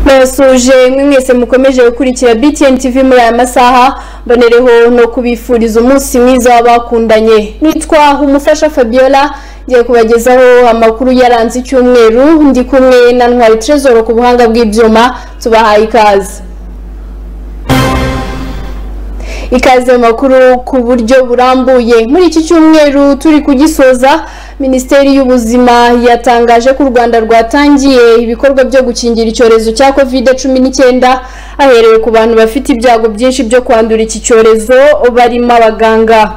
turasoje mwe mwese mukomeje gukurikira BTN TV muri aya masaha mbonereho no kubifuriza umunsi mwiza w'abakundanye nitwa umufasha Fabiola ngiye kubagezaho amakuru yaranze icyumweru ndi kumwe na Ntwari Trezor ku buhanga bw'ibyuma tubahaye ikaze ikaze makuru ku buryo burambuye muri iki cyumweru turi kugisoza minisiteri y'ubuzima yatangaje ko u rwanda rwatangiye ibikorwa byo gukingira icyorezo cya covid cumi n'icyenda haherewe ku bantu bafite ibyago byinshi byo kwandura iki cyorezo barimo abaganga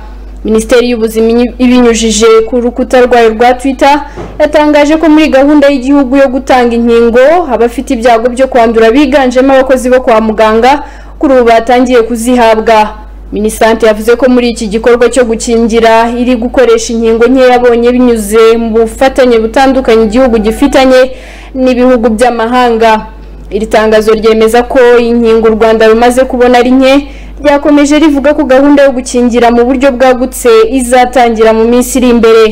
minisiteri y'ubuzima ibinyujije ku rukuta rwayo rwa twitter yatangaje ko muri gahunda y'igihugu yo gutanga inkingo abafite ibyago byo kwandura biganjemo abakozi bo kwa muganga kuri ubu batangiye kuzihabwa minisante yavuze ko muri iki gikorwa cyo gukingira iri gukoresha inkingo nke yabonye binyuze mu bufatanye butandukanye igihugu gifitanye n'ibihugu by'amahanga iri tangazo ryemeza ko inkingo u rwanda rumaze kubona ari nke ryakomeje rivuga ko gahunda yo gukingira mu buryo bwagutse izatangira mu minsi iri imbere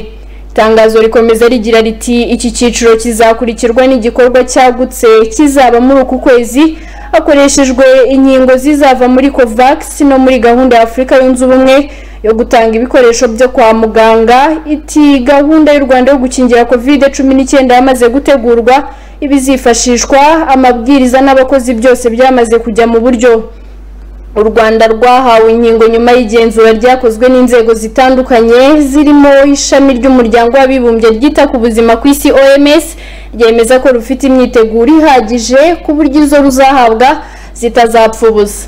itangazo rikomeza rigira riti iki cyiciro kizakurikirwa n'igikorwa cyagutse kizaba muri uku kwezi hakoreshejwe inkingo zizava muri covax no muri gahunda ya afurika yunze ubumwe yo gutanga ibikoresho byo kwa muganga iti gahunda y'u rwanda yo gukingira covid cumi n'icyenda yamaze gutegurwa ibizifashishwa amabwiriza n'abakozi byose byamaze kujya mu buryo u rwanda rwahawe inkingo nyuma y'igenzura ryakozwe n'inzego zitandukanye zirimo ishami ry'umuryango w'abibumbye ryita ku buzima ku isi oms ryemeza ko rufite imyiteguro ihagije ku buryo izo ruzahabwa zitazapfa ubusa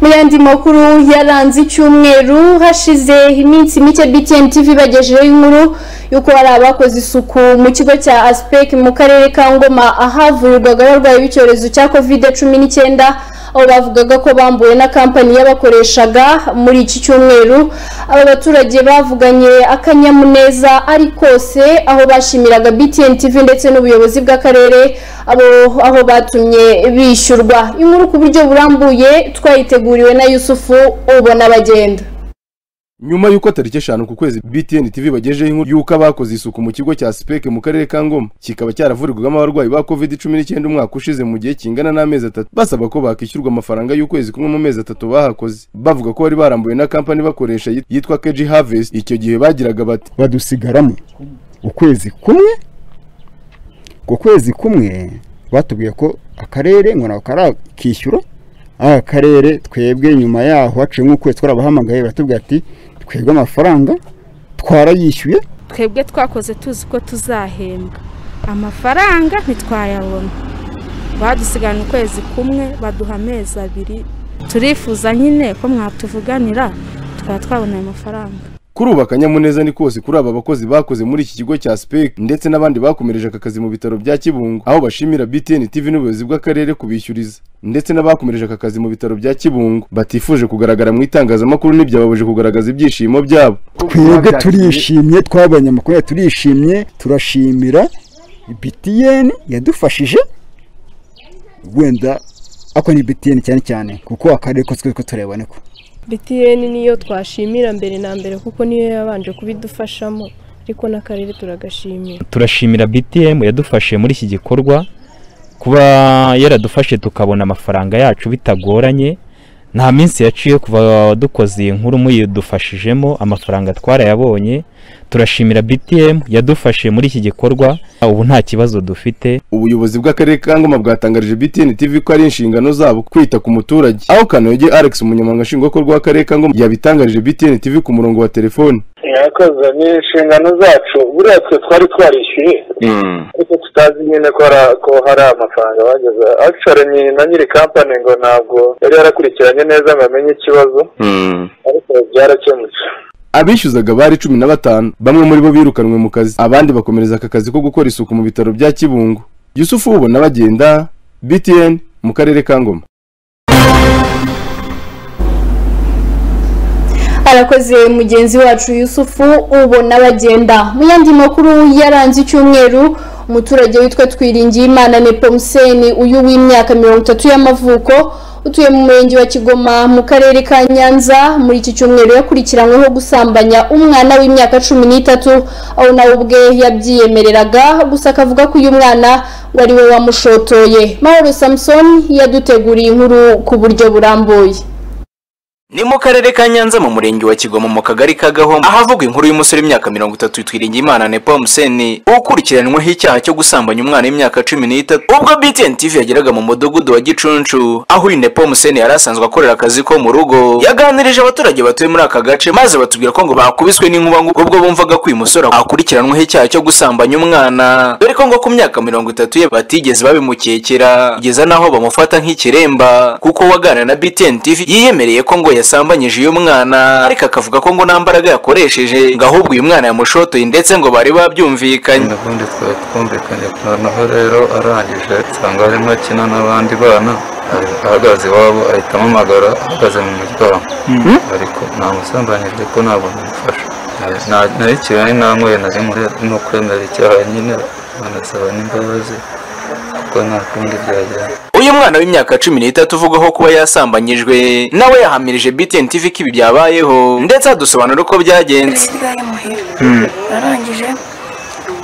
mu yandi makuru yaranze icyumweru hashize iminsi mike BTN TV bagejejeho inkuru y'uko hari abakoze isuku mu kigo cya Aspec mu karere ka Ngoma ahavurirwaga abarwayi b'icyorezo cya covid cumi n'icyenda aho bavugaga ko bambuwe na kampani yabakoreshaga muri iki cyumweru aba baturage bavuganye akanyamuneza ari kose aho bashimiraga BTN TV ndetse n'ubuyobozi bw'akarere abo aho batumye bishyurwa inkuru ku buryo burambuye twayiteguriwe na Yusufu ubona bagenda nyuma y'uko tariki eshanu ku kwezi btn tv bagejeho inkuru y'uko abakoze isuku mu kigo cya sipeke mu karere ka ngoma kikaba cyaravurirwagamo abarwayi ba covid cumi n'icyenda umwaka ushize mu gihe kingana n'amezi atatu basaba ko bakishyurwa amafaranga y'ukwezi kumwe mu mezi atatu bahakoze bavuga ko bari barambuwe na kampani bakoresha yit- yitwa kg harvest icyo gihe bagiraga bati badusigaramo ukwezi kumwe ku kwezi kumwe batubwiye ko akarere ngo nako karakishyura ari akarere twebwe nyuma yaho haciye nk'ukwezi twarabahamagaye baratubwira ati twebwe amafaranga twarayishyuye twebwe twakoze tuzi ko tuzahembwa amafaranga ntitwayabona badusigarana ukwezi kumwe baduha amezi abiri turifuza nyine ko mwatuvuganira tukaba twabona ayo mafaranga kuri ubu akanyamuneza ni kose kuri aba bakozi bakoze muri iki kigo cya sipeke ndetse n'abandi bakomereje aka kazi mu bitaro bya kibungo aho bashimira btn tv n'ubuyobozi bw'akarere kubishyuriza ndetse n'abakomereje aka kazi mu bitaro bya kibungo batifuje kugaragara mu itangazamakuru n'ibyababaje kugaragaza ibyishimo byabo twebwe turishimye twaba abanyamakonya turishimye turashimira btn yadufashije wenda ako ni btn cyane cyane kuko akarere ko twebwe turebane ko btn niyo twashimira mbere na mbere kuko niyo yabanje kubidufashamo ariko n'akarere turagashimira turashimira btm yadufashe muri iki gikorwa kuba yaradufashe tukabona amafaranga yacu bitagoranye nta minsi yaciye kuva dukoze iyi nkuru muyidufashijemo amafaranga twarayabonye turashimira btm yadufashe muri iki gikorwa ubu nta kibazo dufite ubuyobozi bw'akarere ka ngoma bwatangarije btn tv ko ari inshingano zabo kwita ku muturage aho kanoge alex umunyamabanga nshingwabikorwa w'akarere ka ngoma yabitangarije btn tv ku murongo wa telefoni mwakoze ni inshingano zacu buriya twe twari twarishyuye ariko tutazi nyine ko hari- ko hari amafaranga bageze akishore ni na nyiri kampani ngo ntabwo yari yarakurikiranye neza ngo amenye ikibazo ariko byarakemutse abishyuzaga bari cumi na batanu bamwe muri bo birukanwe mu kazi abandi bakomereza aka kazi ko gukora isuku mu bitaro bya kibungo yusufu ubona bagenda btn mu karere ka ngoma arakoze mugenzi wacu yusufu ubona bagenda mu yandi makuru yaranze icyumweru umuturage witwa twiringiyimana nepomuseni uyu w'imyaka mirongo itatu y'amavuko utuye mu murenge wa kigoma mu karere ka nyanza muri iki cyumweru yakurikiranyweho gusambanya umwana w'imyaka cumi n'itatu aho nawe ubwe yabyiyemereraga gusa akavuga ko uyu mwana ngo ari we wamushotoye mahoro samusoni yaduteguriye inkuru ku buryo burambuye ni mu karere ka nyanza mu murenge wa kigoma mu kagari ka gahoma ahavuga inkuru y'umusore w'imyaka mirongo itatu twiringiye imana nepo museni ukurikiranweho icyaha cyo gusambanya umwana w'imyaka cumi n'itatu ubwo btn tv yageraga mu mudugudu wa gicuncu aho uyu nepo museni yari asanzwe akorera akazi ko mu rugo yaganirije abaturage batuye muri aka gace maze batubwira ko ngo bakubiswe n'inkuba ngo ubwo bumvaga ko uyu musore akurikiranweho icyaha cyo gusambanya umwana dore ko ngo ku myaka mirongo itatu ye batigeze babimukekera kugeza n'aho bamufata nk'ikiremba kuko waganira na btn tv yiyemereye ko ngo yasambanyije uyu mwana ariko akavuga ko ngo nta mbaraga yakoresheje ngo ahubwo uyu mwana yamushotoye ndetse ngo bari babyumvikanye ubundi twari twumvikanye noneho rero arangije nsanga arimo akina n'abandi bana ahagaze iwabo ahita ampamagara ahagaze mu muryango ariko namusambanyije ko ntabwo namufasha narikiwe n'intangoye nari no kwemera icyaha nyine banasaba n'imbabazi kuko nta kundi byagenda uyu mwana w'imyaka cumi n'itatu uvugwaho kuba yasambanyijwe nawe yahamirije btn tv ko ibi byabayeho ndetse adusobanura uko byagenze Mm. arangije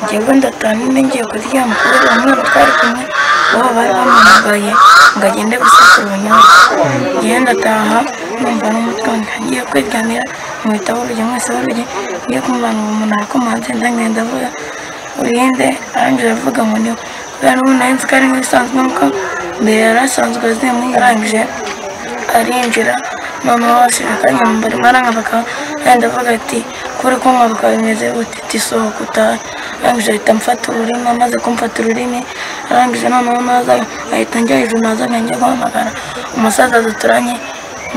njyewe ndataha nyine ngiye kuryama kubera uwo mwana twari kumwe bo bari bamuhamagaye ngo agende gusekura ubunyobwa njyewe ndataha numva n'umutwe ngiye kwiryamira mu bitabo urugero mwese babiri ngiye kumubana uwo muntu arakomanze ndagenda ndavuga urinde arangije avuga ngo niwe kubera ubu nari nzi ko ari nk'ibisanzwe nuko mbere yari asanzwe azimwe arangije arinjira noneho bashira akanya mu mbarimo aranga bakaba yenda avuga ati kuri kunywa bikaba bimeze gute ati sohoka utahe arangije ahita amfata ururimi amaze kumfata ururimi arangije noneho naza ahita njya hejuru naza njya guhamagara umusaza duturanye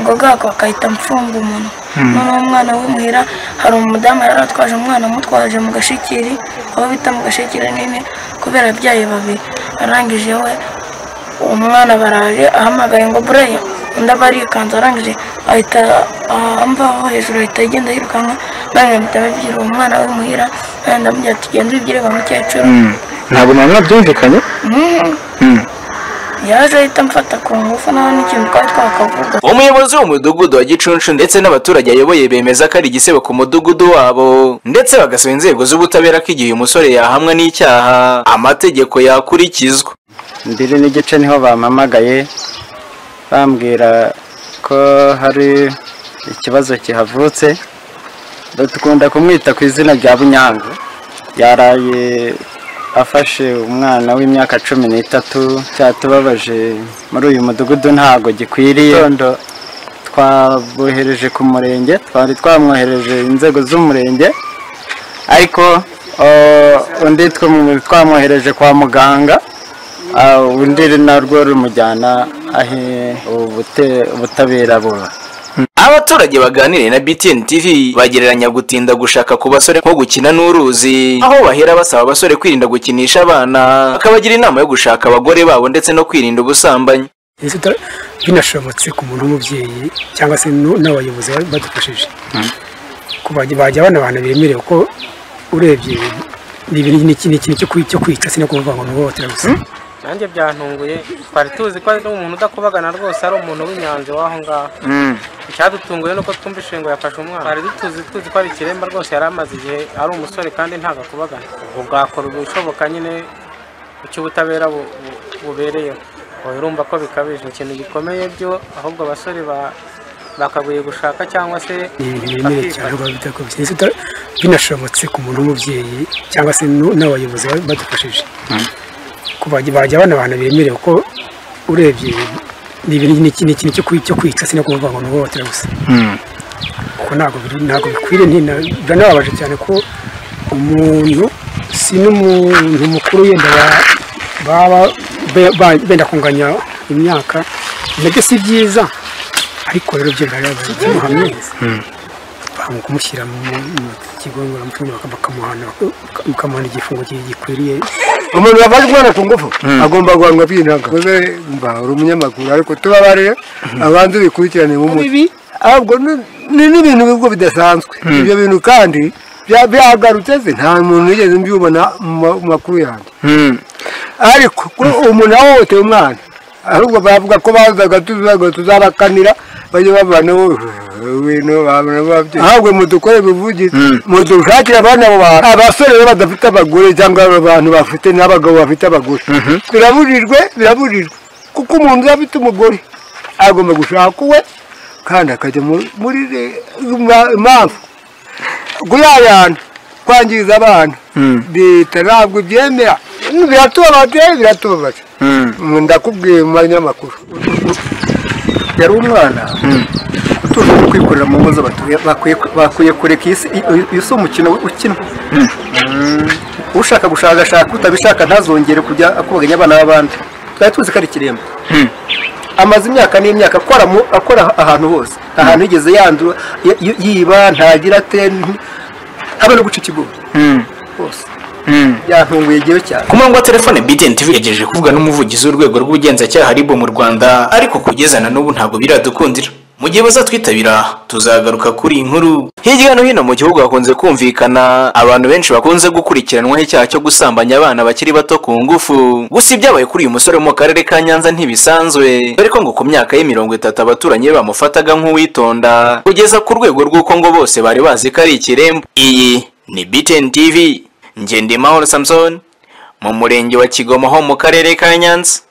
ngo bwako akahita amfunga umuntu noneho umwana w'umuhira hari umudamu yari atwaje umwana amutwaje mu gashikiri aho bita mu gashikiri nini kubera abyaye babiri arangije we uwo mwana baraje ahamagaye ngo bureye undi aba arikanze arangije ahita amvaho hejuru ahita agenda yirukanka nange mpita babwira uwo mwana we muhira nange ndamubwira ati genda ubibwire wa mukecuru ntabwo namwe byumvikanye Mhm. yaje ahita amfata ku ngufu nawe n'ikintu twari twakavuga umuyobozi w'umudugudu wa gicuncu ndetse n'abaturage ayoboye bemeza ko ari igisebo ku mudugudu wabo ndetse bagasaba inzego z'ubutabera ko igihe uyu musore yahamwa n'icyaha amategeko yakurikizwa mbiri n'igice niho bampamagaye bambwira ko hari ikibazo kihavutse dukunda kumwita ku izina rya bunyanga yaraye afashe umwana w'imyaka cumi n'itatu cyatubabaje muri uyu mudugudu ntago gikwiriye Gitondo twabohereje ku murenge twari twamwohereje inzego z'umurenge ariko eh, undi twamu- twamwohereje kwa muganga Ah, undi narwo rumujyana aho ubute- ubutabera buba abaturage baganiriye na btn tv bagereranya gutinda gushaka ku basore nko gukina n'uruzi aho bahera basaba abasore kwirinda gukinisha abana bakabagira inama yo gushaka abagore babo ndetse no kwirinda ubusambanyi Ese utara- binashobotse ku muntu w'umubyeyi cyangwa se nu- n'abayobozi ba- badufashije kubajya bajya abana abantu bemerewe ko urebye ni ibintu- ni iki- ni ikintu cyo kwi- cyo kwica si no kuvuga ngo ni uhohotera gusa nanjye byantunguye twari tuzi ko ari umuntu udakubagana rwose ari umuntu w'inyanzi w'aho ngaho icyadutunguye ni uko twumva ishingo yafashe umwana twari dutuzi tuzi ko ari ikiremba rwose yari amaze igihe ari umusore kandi ntabwo akubagana ubwo bwakora ibishoboka nyine icyo ubutabera bu- bu- bubereyeho ubu urumva ko bikabije ni ikintu gikomeye byo ahubwo abasore ba- bakagoye gushaka cyangwa se ni ibintu biremereye cyane rwose bitakubise Ese utara- binashobotse ku muntu w'umubyeyi cyangwa se nu- n'abayobozi ba- badufashije kubajya bajya abana abantu bemerewe ko urebye ni ibintu- ni iki- ni ikintu cyo kwi- cyo kwica si no kuvuga ngo ni uhohotera gusa kuko ntabwo biri- ntabwo bikwiriye ntina- biranababaje cyane ko umuntu si n'umuntu mukuru yenda ba- baba be- ba- benda kunganya imyaka nabyo si byiza ariko rero byo birababaje ikimuhamye banga kumushyira mu mu kigo ngororamuco baka- bakamuhana baka- bakamuhana igifungo gi- gikwiriye umuntu wafashe umwana ku ngufu agomba guhanwa by'inanga mba uri umunyamakuru ariko tubabarire abanza ubikurikirane nk'umuti ahubwo ni- ni n'ibintu bibwo bidasanzwe ibyo bintu kandi bya- byagarutse se nta muntu wigeze mbyibona mu ma- mu makuru yanjye ariko kuri umuntu ahohoteye umwana ahubwo bavuga ko bazaga tuzaga tuzabakanira bajye babanaho ibintu ahubwo mudukore bivugize mudushakire abana abo bantu abasore rero badafite abagore cyangwa abantu bafite n'abagabo bafite abagore birabujijwe birabujijwe kuko umuntu uba afite umugore agomba gushaka uwe kandi akajya mu- muri re- ma- impamvu kuyayana kwangiza abana leta ntabwo ibyemera biratubabaje biratubabaje ndakubwiye mu manyamakuru yari umwana utuje kwikorera mu ngo z'abatuye bakwiye bakwiye kureka iyi si uyu- uyu si umukino ukinwa ushaka gushakashaka utabishaka ntazongere kujya akubaganya abana b'abandi twari tuzi ko ari ikiremba amaze imyaka n'imyaka akora mu- akora ahantu hose nta hantu yigeze yandura y- y- yiba ntagira ate nti- habe no guca ikigo hose byatunguye igihe cyane ku murongo wa telefone BTN TV yagejeje kuvuga n'umuvugizi w'urwego rw'ubugenzacyaha RIB mu Rwanda ariko kugeza na n'ubu ntabwo biradukundira mu gihe bazatwitabira tuzagaruka kuri iyi nkuru hirya no hino mu gihugu hakunze kumvikana abantu benshi bakunze gukurikiranwaho icyaha cyo gusambanya abana bakiri bato ku ngufu gusa ibyabaye kuri uyu musore wo mu karere ka Nyanza ntibisanzwe dore ko ngo ku myaka ye mirongo itatu abaturanyi be bamufataga nk'uwitonda kugeza ku rwego rw'uko ngo bose bari bazi ko ari ikirembo iyi ni BTN TV Ngendimahoro Samson mu murenge wa Kigomo ho mu karere ka Nyanza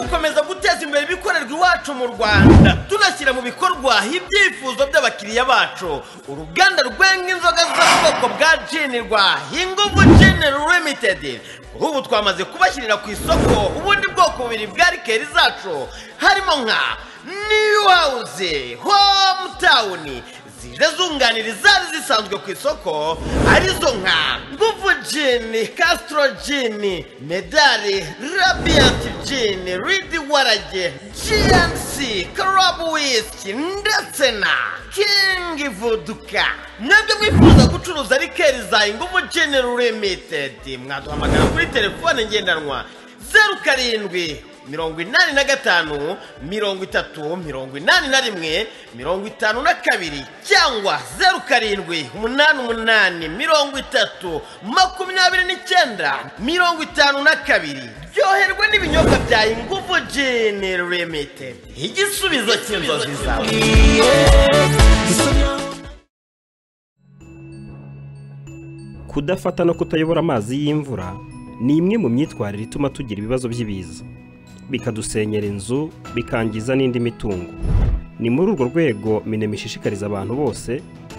gukomeza guteza imbere ibikorerwa iwacu mu rwanda tunashyira mu bikorwa ibyifuzo by'abakiriya bacu uruganda rwenga inzoga zo mu bwoko bwa jenirwa inguvu jenero limitedi ubu twamaze kubashyirira ku isoko ubundi bwoko bubiri bwa rikeri zacu harimo nka new house hometown zije zunganira izari zisanzwe ku isoko arizo nka nguvu jini castro jini medali rabiant jini ridi warage gnc club whisky ndetse na king voduka mwebwe mwifuza gucuruza rikeri za inguvu jini limited mwaduhamagara kuri telefone ngendanwa zeru karindwi mirongo inani na gatanu mirongo itatu mirongo inani na rimwe mirongo itanu na kabiri cyangwa zeru karindwi umunani umunani mirongo itatu makumyabiri n'icyenda mirongo itanu na kabiri ryoherwa n'ibinyobwa bya inguvu jini limitedi igisubizo cy'inzozi zawe kudafata no kutayobora amazi y'imvura ni imwe mu myitwarire ituma tugira ibibazo by'ibiza bikadusenyera inzu bikangiza n'indi mitungo ni muri urwo rwego minema ishishikariza abantu bose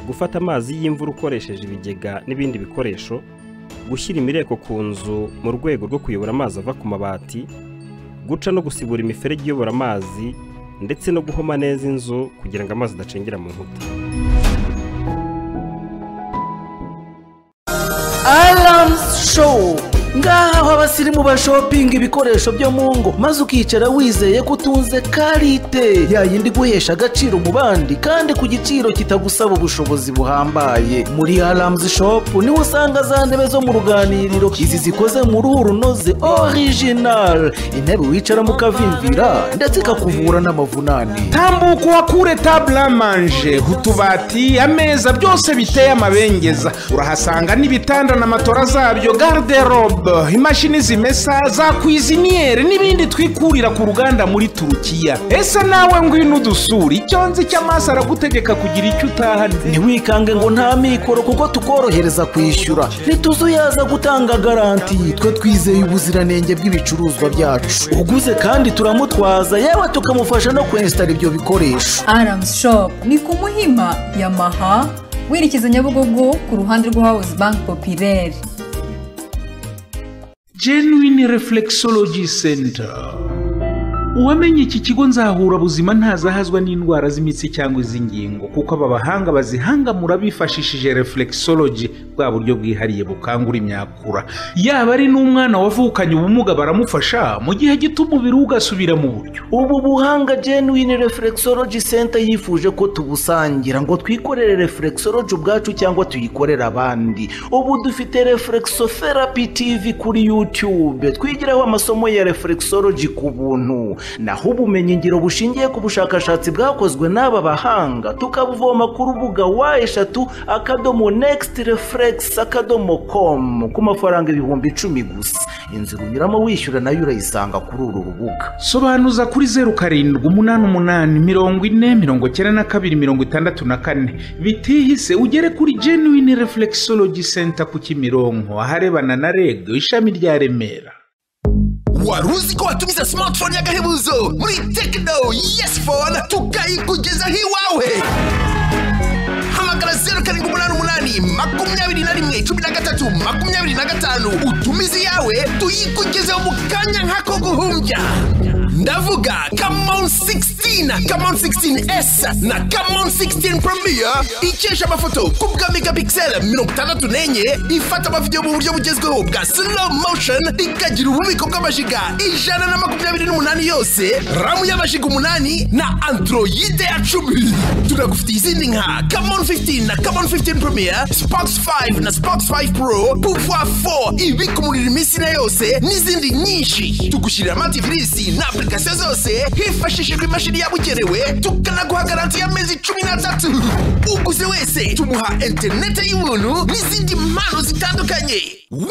gufata amazi y'imvura ukoresheje ibigega n'ibindi bikoresho gushyira imireko ku nzu mu rwego rwo kuyobora amazi ava ku mabati guca no gusibura imiferege iyobora amazi ndetse no guhoma neza inzu kugira ngo amazi adacengera mu nkuta Alarms Show ngaha aho abasirimu bashopinga ibikoresho byo mu ngo maze ukicara wizeye ko utunze karite yayindi guhesha agaciro mu bandi kandi ku giciro kitagusaba ubushobozi buhambaye muri Alarms Shop niho usanga za ntebe zo mu ruganiriro izi zikoze mu ruhu runoze original intebe wicaramo ukavimvira ndetse ikakuvura n'amavunane tambuka uhakure table à manger utubati ameza byose biteye amabengeza urahasanga n'ibitanda na matora zabyo garderobe imashini zimesa za kwiziniyeri n'ibindi twikurira ku ruganda muri turukiya ese nawe ngwino udusura icyo nzi cy'amaso aragutegeka kugira icyo utahana ntiwikange ngo nta mikoro kuko tukorohereza kwishyura ntituzuyaza gutanga garanti twe twizeye ubuziranenge bw'ibicuruzwa byacu uguze kandi turamutwaza yewe tukamufasha no kwensitara ibyo bikoresho Arams Shop ni ku Muhima Yamaha werekeza Nyabugogo ku ruhande rwa House Bank Populaire. genuine reflexology center uwamenye iki kigo nzahura buzima ntazahazwa n'indwara z'imitsi cyangwa iz'ingingo kuko aba bahanga bazihangamura bifashishije reflexology bwa buryo bwihariye bukangura imyakura yaba ari n'umwana wavukanye ubumuga baramufasha mu gihe gito umubiri we ugasubira mu buryo ubu buhanga genuine reflexology center yifuje ko tubusangira ngo twikorere reflexology ubwacu cyangwa tuyikorere abandi ubu dufite reflexotherapy tv kuri youtube twigiraho amasomo ya reflexology ku buntu naho ubumenyi ngiro bushingiye ku bushakashatsi bwakozwe n'aba bahanga tukabuvoma ku rubuga wa eshatu akadomo next reflex akadomo com ku mafaranga ibihumbi icumi gusa inzira unyuramo wishyura nayo urayisanga kuri uru rubuga sobanuza kuri zeru karindwi umunani umunani mirongo ine mirongo icyenda na kabiri mirongo itandatu na kane bitihise ugere kuri genuine reflexology center ku kimironko aharebana na reg ishami rya remera wari uzi ko watumiza smartphone y'agahebuzo muri tekino yesi fone tukayikugezaho iwawe hamagara zeru karindwi umunani umunani makumyabiri na rimwe cumi na gatatu makumyabiri na gatanu utumize iyawe tuyikugezeho mu kanya nk'ako guhumbya ndavuga kamon 16 kamon 16s na kamon 16 premier ikesha amafoto ku bwa megapixel mirongo itandatu n'enye ifata amavidewo mu buryo bugezweho bwa slow motion ikagira ububiko bw'amajiga ijana na makumyabiri n'umunani yose ramu y'amajiga umunani na androide ya cumi tunagufitiye izindi nka kamon 15 na kamon 15 premier sparks 5 na sparks 5 pro pouvoir 4 ibika umuriro iminsi na yose n'izindi nyinshi tugushyirira amatifirisi na application zose hifashishijwe imashini yabugenewe tukanaguha garanti y'amezi cumi n'atatu uguze wese tumuha interinete y'ubuntu n'izindi mpano zitandukanye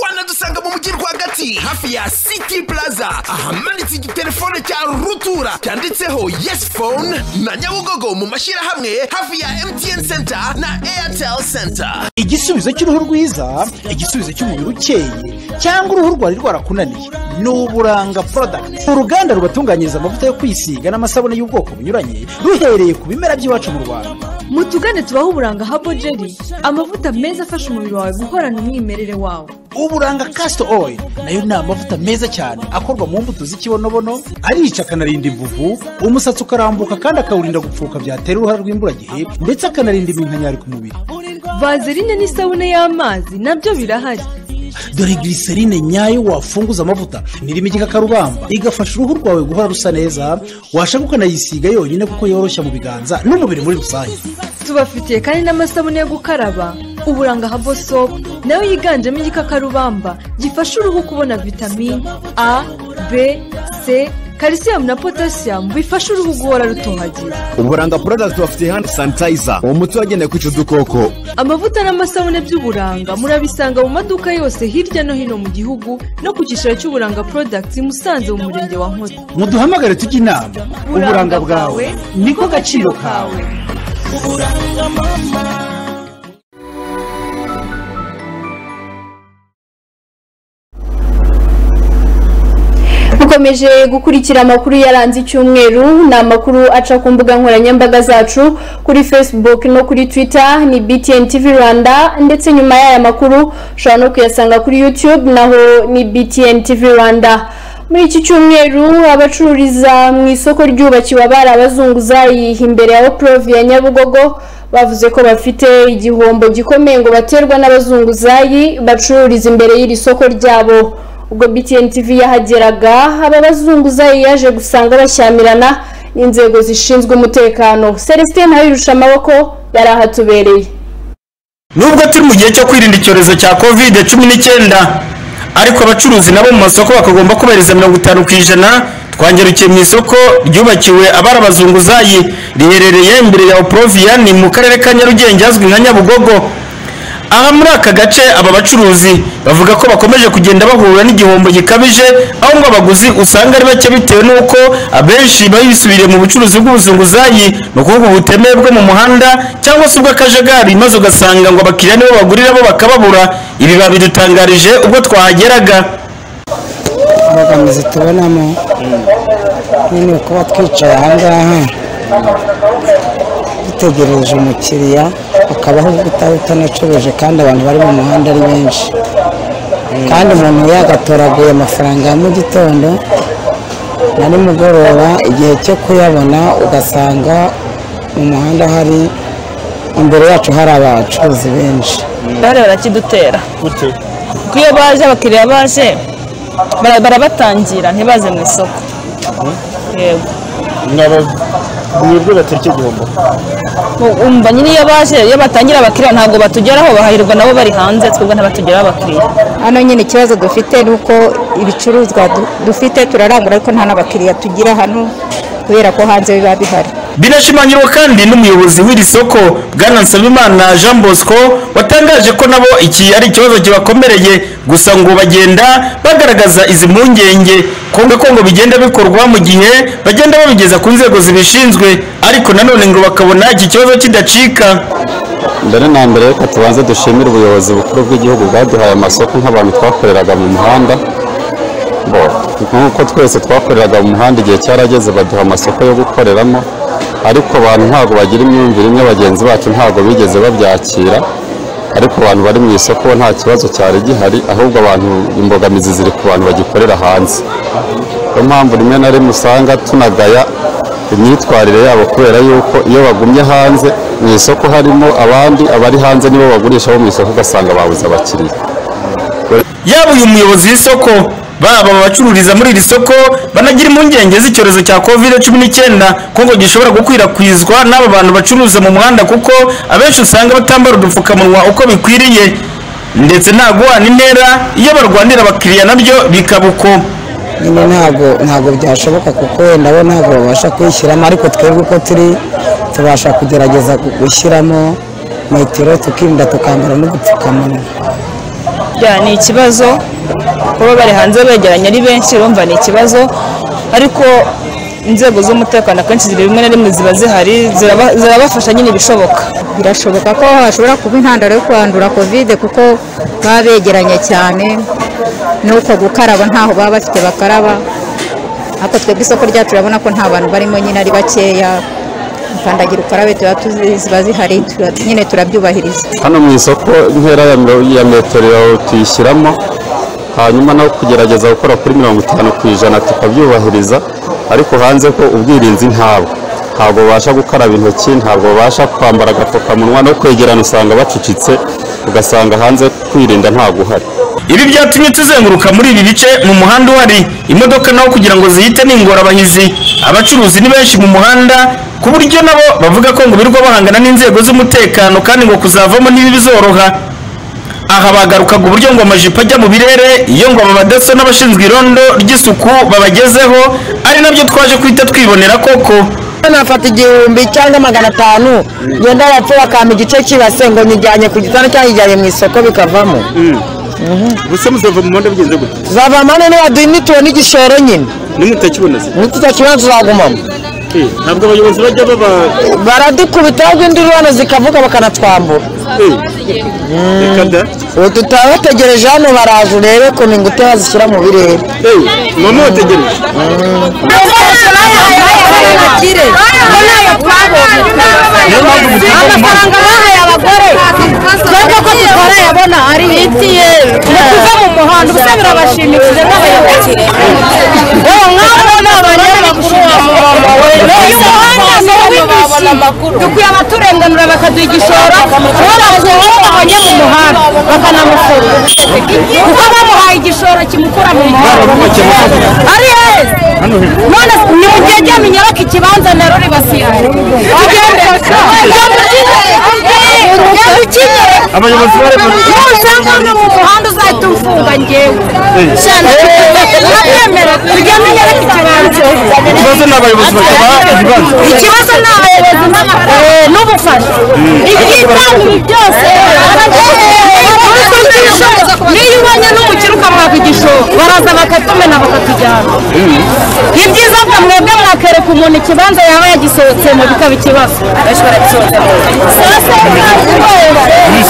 wanadusanga mu mujyi rwagati hafi ya city plaza ahamanitse igitelefone cya rutura cyanditseho yes phone na nyabugogo mu mashyirahamwe hafi ya mtn center na airtel center igisubizo cy'uruhu rwiza igisubizo cy'umubiri ukeye cyangwa uruhu rwari rwarakunaniye ni uburanga porodakiti uruganda rubatunganyiriza amavuta yo kwisiga n'amasabune y'ubwoko bunyuranye ruhereye ku bimera by'iwacu mu rwanda mutugane tubaho uburanga habo jeri amavuta meza afasha umubiri wawe guhorana umwimerere wawo uburanga kasito oil nayo ni amavuta meza cyane akorwa mu mbuto z'ikibonobono arica akanarinda imvuvu umusatsi ukarambuka kandi akawurinda gupfuka byatera uruhare rw'imburagihe ndetse akanarinda iminkanyari ku mubiri vazerine n'isabune y'amazi nabyo birahari dore giriserine nyayo wafunguza amavuta nirimo igikakarubamba igafasha uruhu rwawe guhora rusa neza washaka ukanayisiga yonyine kuko yoroshya mu biganza n'umubiri muri rusange tubafitiye kandi n'amasabune yo gukaraba uburanga habo sopu nayo yiganjemo igikakarubamba gifasha uruhu kubona vitamini a b c kalisiyumu na potasiyamu bifasha uruhu guhora rutohagira uburanga porodagiti bafite handi sanitayiza umuti wagenewe kwica udukoko amavuta n'amasabune by'uburanga murabisanga mu maduka yose hirya no hino mu gihugu no ku cyicaro cy'uburanga porodagiti musanze mu murenge wa nkozi muduhamagare tujye inama uburanga bwawe niko gaciro kawe uburanga mama dukomeje gukurikira amakuru yaranze icyumweru ni amakuru aca ku mbuga nkoranyambaga zacu kuri facebook no kuri twitter ni btn tv rwanda ndetse nyuma y'aya makuru ushobora no kuyasanga kuri youtube naho ni btn tv rwanda muri iki cyumweru abacururiza mu isoko ryubakiwe abari abazunguzayi imbere ya oprove ya nyabugogo bavuze ko bafite igihombo gikomeye ngo baterwa n'abazunguzayi bacururiza imbere y'iri soko ryabo ubwo btn tv yahageraga aba bazunguzayi yaje gusanga bashyamirana n'inzego zishinzwe umutekano celestin ntayirusha amaboko yari ahatubereye nubwo turi mu gihe cyo kwirinda icyorezo cya covid cumi n'icyenda ariko abacuruzi nabo mu masoko bakagomba kubahiriza mirongo itanu ku ijana twangerukiye mu isoko ryubakiwe abari abazunguzayi riherereye imbere ya oporoviya ni mu karere ka nyarugenge hazwi nka nyabugogo aha muri aka gace aba bacuruzi bavuga ko bakomeje kugenda bahura n'igihombo gikabije aho ngo abaguzi usanga ari bake bitewe n'uko abenshi bayisubiriye mu bucuruzi bw'ubuzunguzayi ni ukuvuga ubuteme bwo mu muhanda cyangwa se ubw'akajagari maze ugasanga ngo abakiriya nibo bagurira bo bakababura ibi babidutangarije ubwo twahageraga imbogamizi tubonamo nyine kuba twicaye aha ngaha dutegereje umukiriya hakabaho ubutaha utanacuruje kandi abantu bari mu muhanda ari benshi kandi umuntu yagatoraguye amafaranga ya mu gitondo na nimugoroba igihe cyo kuyabona ugasanga mu muhanda hari imbere yacu hari abacuruzi benshi bare barakidutera kuko iyo baje abakiriya baje barabatangira ntibaze mu isoko yego mwebwe batariki igihombo umva nyine iyo baje iyo batangira abakiriya ntabwo batugeraho bahahirwa nabo bari hanze twebwe ntibatugeraho abakiriya hano nyine ikibazo dufite ni uko ibicuruzwa du- dufite turarangura ariko nta n'abakiriya tugira hano kubera ko hanze biba bihari binashimangirwa kandi n'umuyobozi w'iri soko bwana nsabimana jean bosco watangaje ko nabo iki ari ikibazo kibakomereye gusa ngo bagenda bagaragaza izi mpungenge kongo ko ngo bigenda bikorwa mu gihe bagenda babigeza ku nzego zibishinzwe ariko nanone ngo bakabona iki kibazo kidacika mbere na mbere reka tubanze dushimire ubuyobozi bukuru bw'igihugu bwaduhaye amasoko nk'abantu twakoreraga mu muhanda Bo, nk'uko twese twakoreraga mu muhanda igihe cyarageze baduha amasoko yo gukoreramo ariko abantu ntabwo bagira imyumvire imwe bagenzi bacu ntabwo bigeze babyakira ariko abantu bari mu isoko bo nta kibazo cyari gihari ahubwo abantu imbogamizi ziri ku bantu bagikorera hanze niyo mpamvu rimwe na rimwe usanga tunagaya imyitwarire yabo kubera yuko iyo bagumye hanze mu isoko harimo abandi abari hanze nibo bagurisha bo mu isoko ugasanga babuze abakiriya yaba uyu muyobozi w'isoko baba abacururiza muri iri soko banagira impungenge z'icyorezo cya covid cumi n'icyenda ko ngo gishobora gukwirakwizwa n'aba bantu bacuruza mu muhanda kuko abenshi usanga batambara udupfukamunwa uko bikwiriye ndetse nta guhana intera iyo barwanira abakiriya nabyo bikaba uko nyine ntabwo ntabwo byashoboka kuko wenda bo ntabwo babasha kuyishyiramo ariko twebwe uko turi tubasha kugerageza gu- gushyiramo metero tukirinda tukambara n'udupfukamunwa bya ni ikibazo kuba bari hanze begeranye ari benshi urumva ni ikibazo ariko inzego z'umutekano akenshi ziri rimwe na rimwe ziba zihari ziraba- zirabafasha nyine ibishoboka birashoboka ko hashobora kuba intandaro yo kwandura kovide kuko baba begeranye cyane n'uko gukaraba ntaho baba bafite bakaraba ariko twebwe isoko ryacu turabona ko nta bantu barimo nyine ari bakeya kandagira ukarabe tuba tuzi- ziba zihari tura- nyine turabyubahiriza hano mu isoko intera ya miro- ya metero tuyishyiramo hanyuma no kugerageza gukora kuri mirongo itanu ku ijana tukabyubahiriza ariko hanze ko ubwirinzi ntabwo ntabwo babasha gukaraba intoki ntabwo babasha kwambara agapfukamunwa no kwegerana usanga bacucitse ugasanga hanze kwirinda ntabwo uhari ibi byatumye tuzenguruka muri ibi bice mu muhanda uhari imodoka naho kugira ngo zihite ni ingorabahizi abacuruzi ni benshi mu muhanda ku buryo nabo bavuga ko ngo birirwa bahangana n'inzego z'umutekano kandi ngo kuzavamo ntibizoroha aha bagarukaga uburyo ngo amajipo ajya mu birere iyo ngo aba badaso n'abashinzwe irondo ry'isuku babagezeho ari nabyo twaje guhita twibonera koko nafata igihumbi cyangwa magana atanu ngenda yapfuye akampa igice cy'ibase ngo nyijyanye ku gitanda cyangwa nyijyanye mu isoko bikavamo gusa muzava mu muhanda bigenze gute zava mane nibaduha imituwe n'igishoro nyine nimutakibona se nitutakibona tuzagumamo Eh, ntabwo abayobozi bajya baba baradukubita ahubwo indururano zikavuga bakanatwambura reka da ubu tutaba bategereje hano baraje urebe ukuntu ingute bazishyira mu birere mama wategereje amafaranga bahaye abagore twebwe ko tutarayabona ari ibitiye ni kuva mu muhanda ubusa birabashimishije n'abayobozi wowe nk'abo ni abanyamakuru ba mama we uyu muhanda ni uw'indishyi dukwiye abaturenganura bakaduha igishoro kuba bakuyeho babonye mu muhanda bakanamufunga kuko bamuhaye igishoro kimukura mu muhanda ari heza none ni mu gihe ryamenye baka ikibanza na ruri basigaye abayobozi bari mu nusanga uri mu muhanda uzahita umfunga ngewe urabyemera tujya menyereka ikibanza ikibazo ni abayobozi bakaba ibibanza ikibazo ni abayobozi n'amafaranga n'ubufasha ibyitangire byose niyo ubonye n'umukire ukamwaka igishoro baraza bakatumena bakatujyana ni byiza ko mwebwe mwakereka umuntu ikibanza yaba yagisohotsemo bikaba ikibazo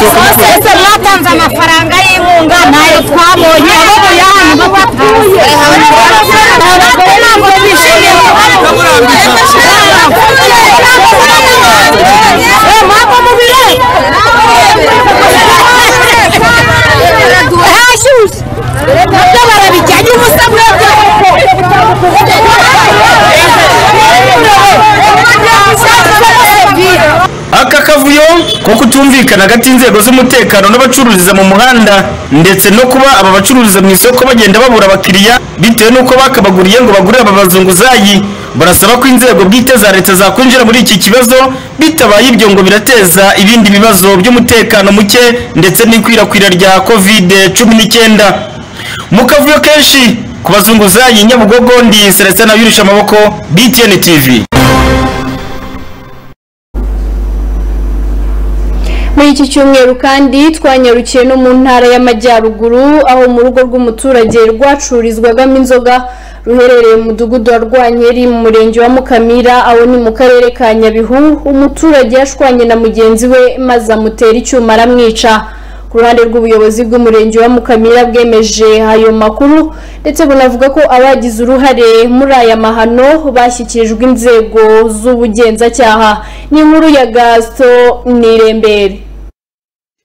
sose mwatanze amafaranga y'inkunga ntayo twabonye ahubwo yahantu batatanze abagore ntabwo bishimiye mwava mu birere hashyushye nabyo barabijyanye ubusa mwebwe aka kavuyo ko kutumvikana hagati y'inzego z'umutekano n'abacururiza mu muhanda ndetse no kuba aba bacururiza mu isoko bagenda babura abakiriya bitewe n'uko bakabaguriye ngo bagurire aba bazunguzayi barasaba ko inzego bwite za leta zakwinjira muri iki kibazo bitabaye ibyo ngo birateza ibindi bibazo by'umutekano muke ndetse n'ikwirakwira rya kovide cumi n'icyenda mu kavuyo kenshi ku bazunguzayi nyabugogo ndi celestin abirisha amaboko btn tv muri iki cyumweru kandi twanyarukiye no mu ntara y'amajyaruguru aho mu rugo rw'umuturage rwacururizwagamo inzoga ruherereye mu mudugudu wa rwankeri mu murenge wa mukamira aho ni mu karere ka nyabihu umuturage yashwanye na mugenzi we maze amutera icyuma aramwica ku ruhande rw'ubuyobozi bw'umurenge wa mukamira bwemeje ayo makuru ndetse bunavuga ko abagize uruhare muri aya mahano bashyikirijwe inzego z'ubugenzacyaha ni inkuru ya gaso nirembere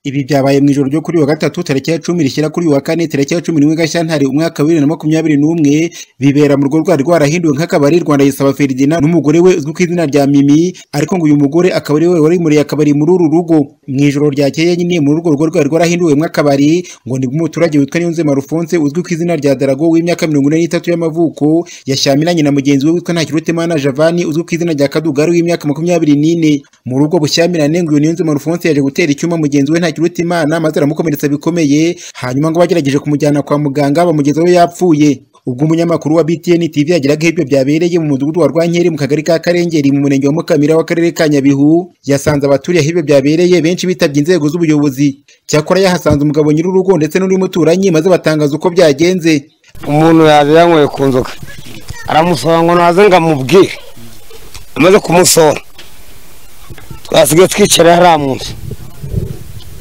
Ibi byabaye mu ijoro ryo kuri wa gatatu tariki ya cumi rishyira kuri wa kane tariki ya cumi n'imwe Gashyantare umwaka wa bibiri na makumyabiri n'umwe bibera mu rugo rwari rwarahinduwe nk'akabari Rwanda yisaba Ferdinand n'umugore we uzwi ku izina rya Mimi ariko ngo uyu mugore akaba ari we wari muri akabari muri uru rugo mu ijoro ryakeye nyine mu rugo rugo rwari rwarahinduwe akabari ngo ni umuturage witwa Niyonze Marufonse uzwi ku izina rya Darago w'imyaka mirongo ine n'itatu y'amavuko yashyamiranye na mugenzi we witwa Ntakirutemana Javani uzwi ku izina rya Kadugari w'imyaka makumyabiri n'ine mu rugo bushyamirane ngo uyu Niyonze Marufonse yaje gutera icyuma mugenzi we ntakiruta imana maze aramukomeretsa bikomeye hanyuma ngo bagerageje kumujyana kwa muganga bamugeza aho yapfuye ubwo umunyamakuru wa BTN TV yageraga aho ibyo byabereye mu mudugudu wa Rwankeri mu kagari ka Karengeri mu murenge wa Mukamira w'akarere ka Nyabihu yasanze abaturiye aho ibyo byabereye benshi bitabye inzego z'ubuyobozi cyakora yahasanze umugabo nyir'urugo ndetse n'undi muturanyi maze batangaza uko byagenze umuntu yaje yanyweye ku nzoga aramusaba ngo naze ngo amubwire amaze kumusora twasigaye twicara hariya mu nzu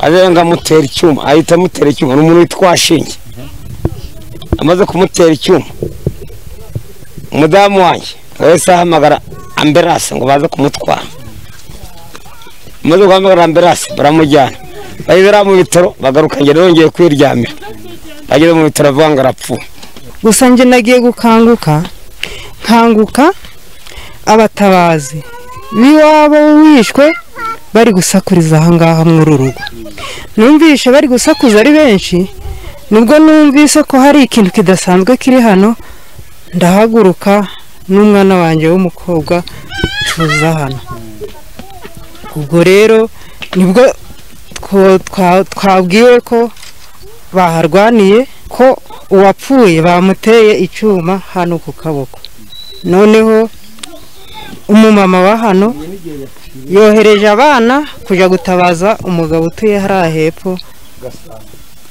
arenga amutera icyuma ahita amutera icyuma ni umuntu witwa shinge amaze kumutera icyuma umudamu wanjye wese ahamagara amberase ngo baze kumutwara amaze guhamagara amberase baramujyana bageze mu bitaro bagaruka ngera yongeye kwiryamira bageze mu bitaro avuga ngo arapfuye gusa njye nagiye gukanguka nkanguka abatabazi b'iwabo wishwe bari gusakuriza aha ngaha muri uru rugo numvishe bari gusakuza ari benshi nubwo numvise ko hari ikintu kidasanzwe kiri hano ndahaguruka n'umwana wanjye w'umukobwa tuza hano ubwo rero nibwo twabwiwe ko baharwaniye ko uwapfuye bamuteye icyuma hano ku kaboko noneho umumama wa hano yohereje abana kujya gutabaza umugabo utuye hariya hepfo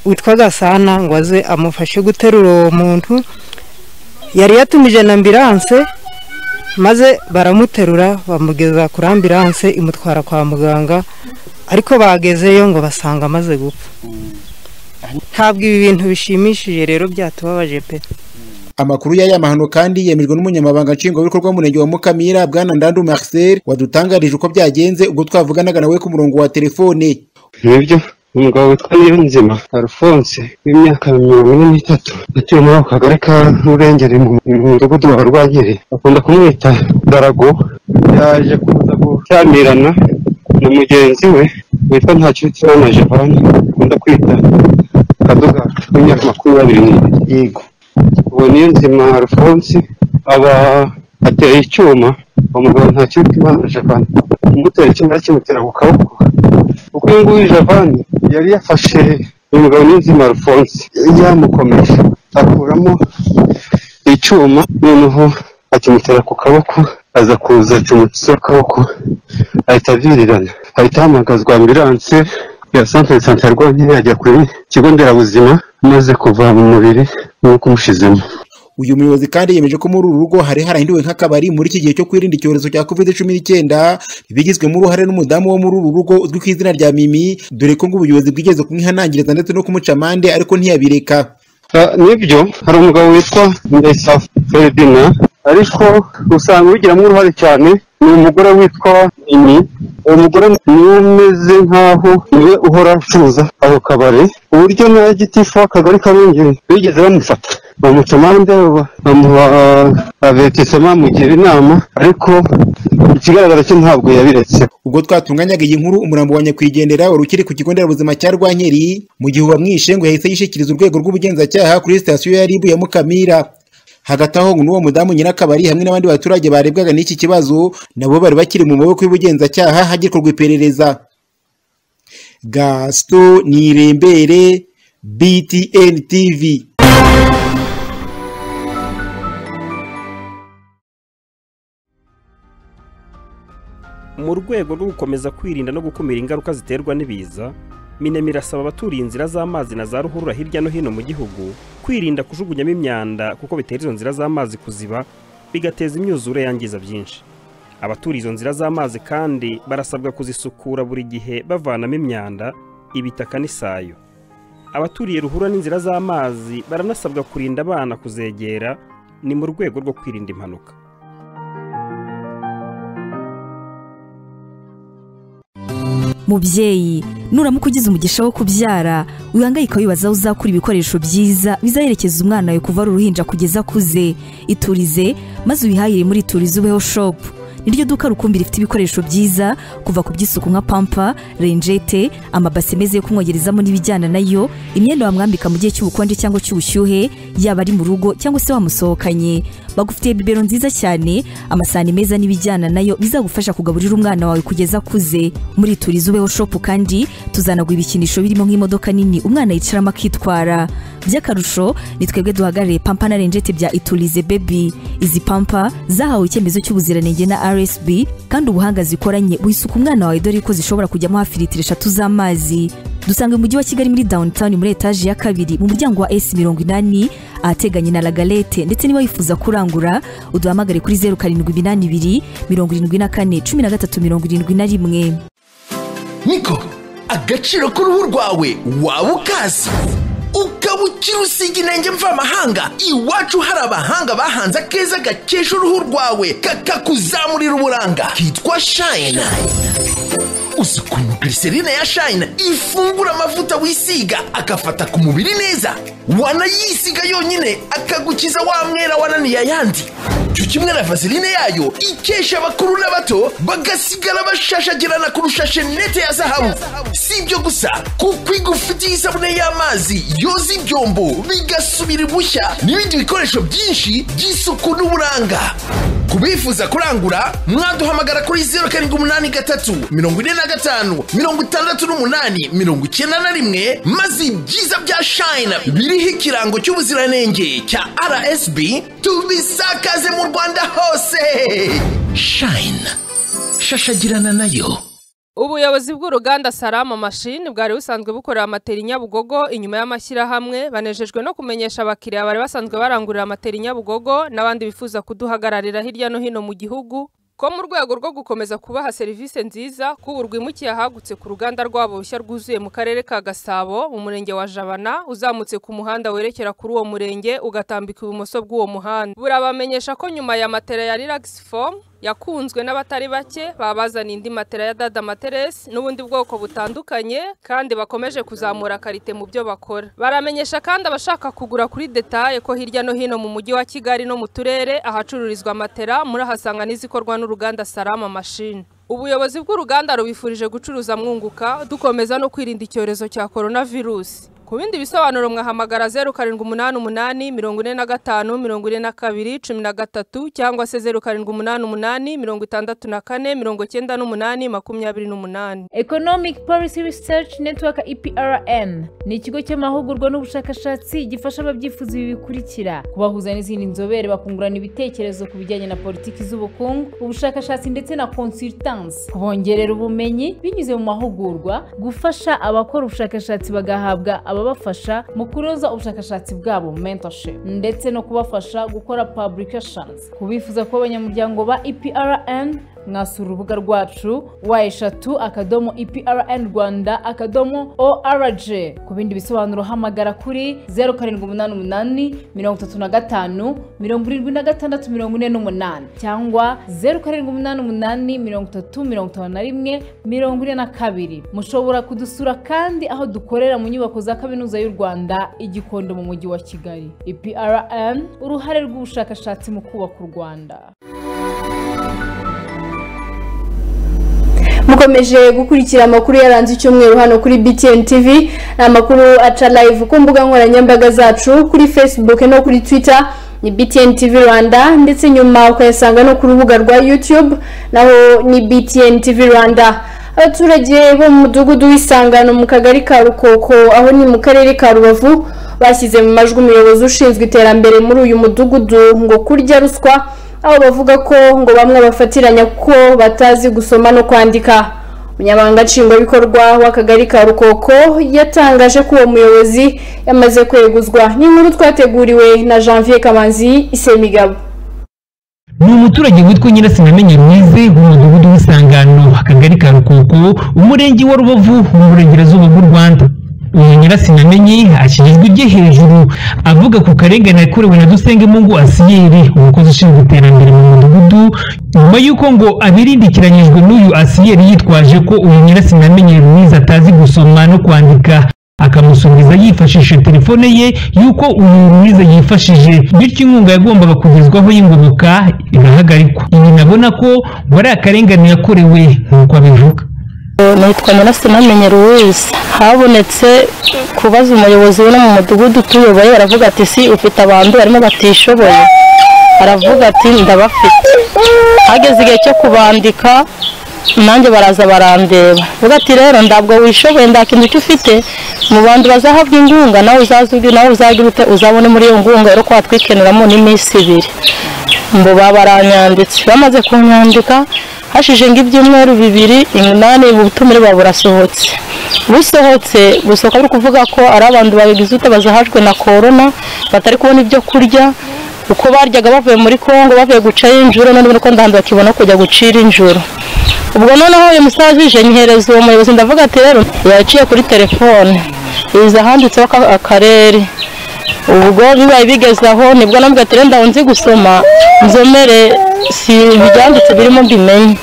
witwa gasana ngo aze amufashe guterura uwo muntu yari yatumije na ambiranse maze baramuterura bamugeza kuri ambiranse imutwara kwa muganga ariko bagezeyo ngo basanga amaze gupfa ntabwo ibi bintu bishimishije rero byatubabaje pe Amakuru y'aya mahano kandi yemejwe n'umunyamabanga nshingwabikorwa w'umurenge wa Mukamira Bwana Ndandu Marcel wadutangarije uko byagenze ubwo twavuganaga nawe ku murongo wa telefone. Nibyo umugabo witwa Niyonzima Alphonse w'imyaka mirongo ine n'itatu atuye muri ako kagari ka Rurengeri mu mudugudu wa Rwankeri bakunda kumwita Darago yaje kuza gucyamirana na mugenzi we witwa Ntakirutimana Jevani akunda kwita Kaduga w'imyaka makumyabiri n'ine yego ubu niyo nzima alphonse aba ateye icyuma umugabo nta kibi imana javani umutera icyuma yakimutera ku kaboko kuko uyu nguyu javani yari yafashe uyu mugabo niyo nzima alphonse yamukomeje akuramo icyuma noneho akimutera ku kaboko aza kuza acumutseho akaboko ahita avirirana ahita ahamagazwa ambiranse ya santere santere rwonyine yajya ku kigo nderabuzima amaze kuva mu mubiri nk'uko umushizemo uyu muyobozi kandi yemeje ko muri uru rugo hari harahinduwe nk'akabari muri iki gihe cyo kwirinda icyorezo cya covid cumi n'icyenda bigizwemo uruhare n'umudamu wo muri uru rugo uzwi ku izina rya mimi dore ko ngo ubuyobozi bwigeze kumwihanangiriza ndetse no kumuca amande ariko ntiyabireka nibyo hari umugabo witwa ndesa feridina ariko usanga ubigiramo uruhare cyane ni umugore witwa ini uwo mugore niwe umeze nk'aho niwe uhora acuruza ako kabari ku buryo na gitifu w'akagari karengeri bigeze bamufata bamuca amande bamuha abetisema bamugira inama ariko ikigaragara cyo ntabwo yabiretse ubwo twatunganyaga iyi nkuru umurambo wa nyakwigendera wari ukiri ku kigo nderabuzima cya rwankeri mu gihe uwamwishe ngo yahise yishikiriza urwego rw'ubugenzacyaha kuri sitasiyo ya ribu ya mukamira hagati aho ngo n'uwo mudamu nyirakabari hamwe n'abandi baturage barebwaga n'iki kibazo nabo bari bakiri mu maboko y'ubugenzacyaha hagikorwa iperereza gasito nirembere btn tv mu rwego rwo gukomeza kwirinda no gukumira ingaruka ziterwa n'ibiza minemi irasaba abaturiye inzira z'amazi na za ruhurura hirya no hino mu gihugu kwirinda kujugunyamo imyanda kuko bitera izo nzira z'amazi kuziba bigateza imyuzure yangiza byinshi abaturiye izo nzira z'amazi kandi barasabwa kuzisukura buri gihe bavanamo imyanda ibitaka n'isayo abaturiye ruhurura n'inzira z'amazi baranasabwa kurinda abana kuzegera ni mu rwego rwo kwirinda impanuka mubyeyi nuramuka ugize umugisha wo kubyara wihangayika wibaza aho uzakura ibikoresho byiza bizaherekeza umwana wawe kuva ari uruhinja kugeza akuze iturize maze ubihahire muri iturize ubeho shopu niryo duka rukumbi rifite ibikoresho byiza kuva ku by'isuku nka pampa renjete amabase meza yo kumwogerezamo n'ibijyana nayo imyenda wamwambika mu gihe cy'ubukonje cyangwa cy'ubushyuhe yaba ari mu rugo cyangwa se wamusohokanye bagufitiye bibero nziza cyane amasahani meza n'ibijyana nayo bizagufasha kugaburira umwana wawe kugeza akuze muri turiza ubeho shopu kandi tuzanagura ibikinisho birimo nk'imodoka nini umwana yicaramo akitwara by'akarusho ni twebwe duhagarariye pampa na renjete bya iturize bebi izi pampa zahawe icyemezo cy'ubuziranenge na rsb kandi ubuhanga zikoranye wisuka umwana wawe dore ko zishobora kujyamo hafi litiro eshatu z'amazi dusanga mu mujyi wa kigali muri downtown muri etaje ya kabiri mu muryango wa s mirongo inani ahateganye na lagalete ndetse niba wifuza kurangura uduhamagare kuri zeru karindwi iminani ibiri mirongo irindwi na kane cumi na gatatu mirongo irindwi na rimwe niko agaciro k'uruhu rwawe waba ukazi ukaba ukiri usiga intenge mvamahanga iwacu hari abahanga bahanze akeza gakesha uruhu rwawe kakakuzamurira uburanga kitwa shayina uzi ukuntu glycerine ya shayina ifungura amavuta wisiga agafata ku mubiri neza wanayisiga yonyine akagukiza wa mwera wananiye ayandi icyo kimwe na vaseline yayo ikesha abakuru n'abato bagasigara bashashagirana kurusha shenete ya zahabu si ibyo gusa kuko igufitiye isabune y'amazi yoza ibyombo bigasubira ibushya n'ibindi bikoresho byinshi by'isuku n'uburanga ku bifuza kurangura mwaduhamagara kuri zeru karindwi umunani gatatu mirongo ine na gatanu mirongo itandatu n'umunani mirongo icyenda na rimwe maze ibyiza bya shayina biriho ikirango cy'ubuziranenge cya rsb tubisakaze mu rwanda hose shayina shashagirana nayo ubuyobozi bw'uruganda salama mashini bwari busanzwe bukorera amatera i nyabugogo inyuma y'amashyirahamwe banejejwe no kumenyesha abakiriya bari basanzwe barangurira amatera i nyabugogo n'abandi bifuza kuduhagararira hirya no hino mu gihugu ko mu rwego rwo gukomeza kubaha serivisi nziza k'ubu rwimukiye ahagutse ku ruganda rwabo rushya rwuzuye mu karere ka gasabo mu murenge wa jabana uzamutse ku muhanda werekera kuri uwo murenge ugatambika ibumoso bw'uwo muhanda burabamenyesha ko nyuma ya matera ya relax form yakunzwe n'abatari bake babazana indi matera ya dada materesi n'ubundi bwoko butandukanye kandi bakomeje kuzamura karite mu byo bakora baramenyesha kandi abashaka kugura kuri detaye ko hirya no hino mu mujyi wa kigali no mu turere ahacururizwa matera murahasanga n'izikorwa n'uruganda salama mashini ubuyobozi bw'uruganda rubifurije gucuruza mwunguka dukomeza no kwirinda icyorezo cya coronavirus ku bindi bisobanuro mwahamagara zeru karindwi umunani umunani mirongo ine na gatanu mirongo ine na kabiri cumi na gatatu cyangwa se zeru karindwi umunani umunani mirongo itandatu na kane mirongo icyenda n'umunani makumyabiri n'umunani economic policy research network eprn ni ikigo cy'amahugurwa n'ubushakashatsi gifasha ababyifuza ibi bikurikira kubahuza n'izindi nzobere bakungurana ibitekerezo ku bijyanye na politiki z'ubukungu ubushakashatsi ndetse na consultance kubongerera ubumenyi binyuze mu mahugurwa gufasha abakora ubushakashatsi bagahabwa ababafasha mu kunoza ubushakashatsi bwabo mentorship ndetse no kubafasha gukora publications ku bifuza kuba abanyamuryango ba eprn mwasura urubuga rwacu wa eshatu akadomo eprn rwanda akadomo org ku bindi bisobanuro hamagara kuri zeru karindwi umunani umunani mirongo itatu na gatanu mirongo irindwi na gatandatu mirongo ine n'umunani cyangwa zeru karindwi umunani umunani mirongo itatu mirongo itanu na rimwe mirongo ine na kabiri mushobora kudusura kandi aho dukorera mu nyubako za kaminuza y'u rwanda igikondo mu mujyi wa kigali eprn uruhare rw'ubushakashatsi mu kubaka u rwanda mukomeje gukurikira amakuru yaranze icyumweru hano kuri btn tv ni amakuru aca live ku mbuga nkoranyambaga zacu kuri facebook no kuri twitter ni BTN TV Rwanda ndetse nyuma ukayasanga no ku rubuga rwa YouTube naho ni BTN TV Rwanda abaturage bo mu mudugudu w'isangano mu kagari ka rukoko aho ni mu karere ka rubavu bashyize mu majwi umuyobozi ushinzwe iterambere muri uyu mudugudu ngo kurya ruswa aho bavuga ko ngo bamwe bafatiranya ko batazi gusoma no kwandika umunyamabanga nshingwabikorwa w'akagari ka rukoko yatangaje ko uwo muyobozi yamaze kweguzwa ni inkuru twateguriwe na janvier kamanzi isemigabo ni umuturage witwa nyirasinyamenye mwize w'umudugudu w'isangano akagari ka rukoko umurenge wa rubavu mu burengerazuba bw'u rwanda uyu nyirasinyamenye akigizwe ibye hejuru avuga ku karengane yakorewe na dusengemungu asiyeri umukozi ushinzwe iterambere mu mudugudu nyuma y'uko ngo abirindikiranyijwe n'uyu asiyeri yitwaje ko uyu nyirasinyamenye mwiza atazi gusoma no kwandika akamusubiza yifashishije telefone ye y'uko uyu mwiza yifashije bityo inkunga yagombaga kugezwaho y'ingoboka igahagarikwa ibi nabona ko ngo ari akarengane yakorewe nk'uko abivuga nitwa nyirasimenye ruwizi habonetse kubaza umuyobozi wo mu mudugudu utuyoboye aravuga ati si ufite abantu barimo batishoboye aravuga ati ndabafite hageze igihe cyo kubandika nanjye baraza barandeba vuga ati rero ntabwo wishoboye nta kintu cyo ufite mu bantu bazahabwa ingunga nawe uzazibwe nawe uzagire ute uzabone muri iyo ngunga rero twatwikenuramo n'iminsi ibiri ngo baranyanditse bamaze kunyandika hashize nk'ibyumweru bibiri umunani ubutumire buba burasohotse busohotse gusohoka ari ukuvuga ko ari abantu babigize ute bazahajwe na korona batari kubona ibyo kurya uko baryaga bavuye muri kongo bavuye gucayo injoro none ko ndahandi bakibona kujya gucira injoro ubwo noneho uyu musaza ije nyihereza uwo muyobozi ndavuga ati rero yaciye kuri telefone iza handitseho aka- akarere ubwo bibaye bigeze aho nibwo nambwiye ati rero ndaho nzi gusoma nzomere si ibibyanditse birimo mbimenye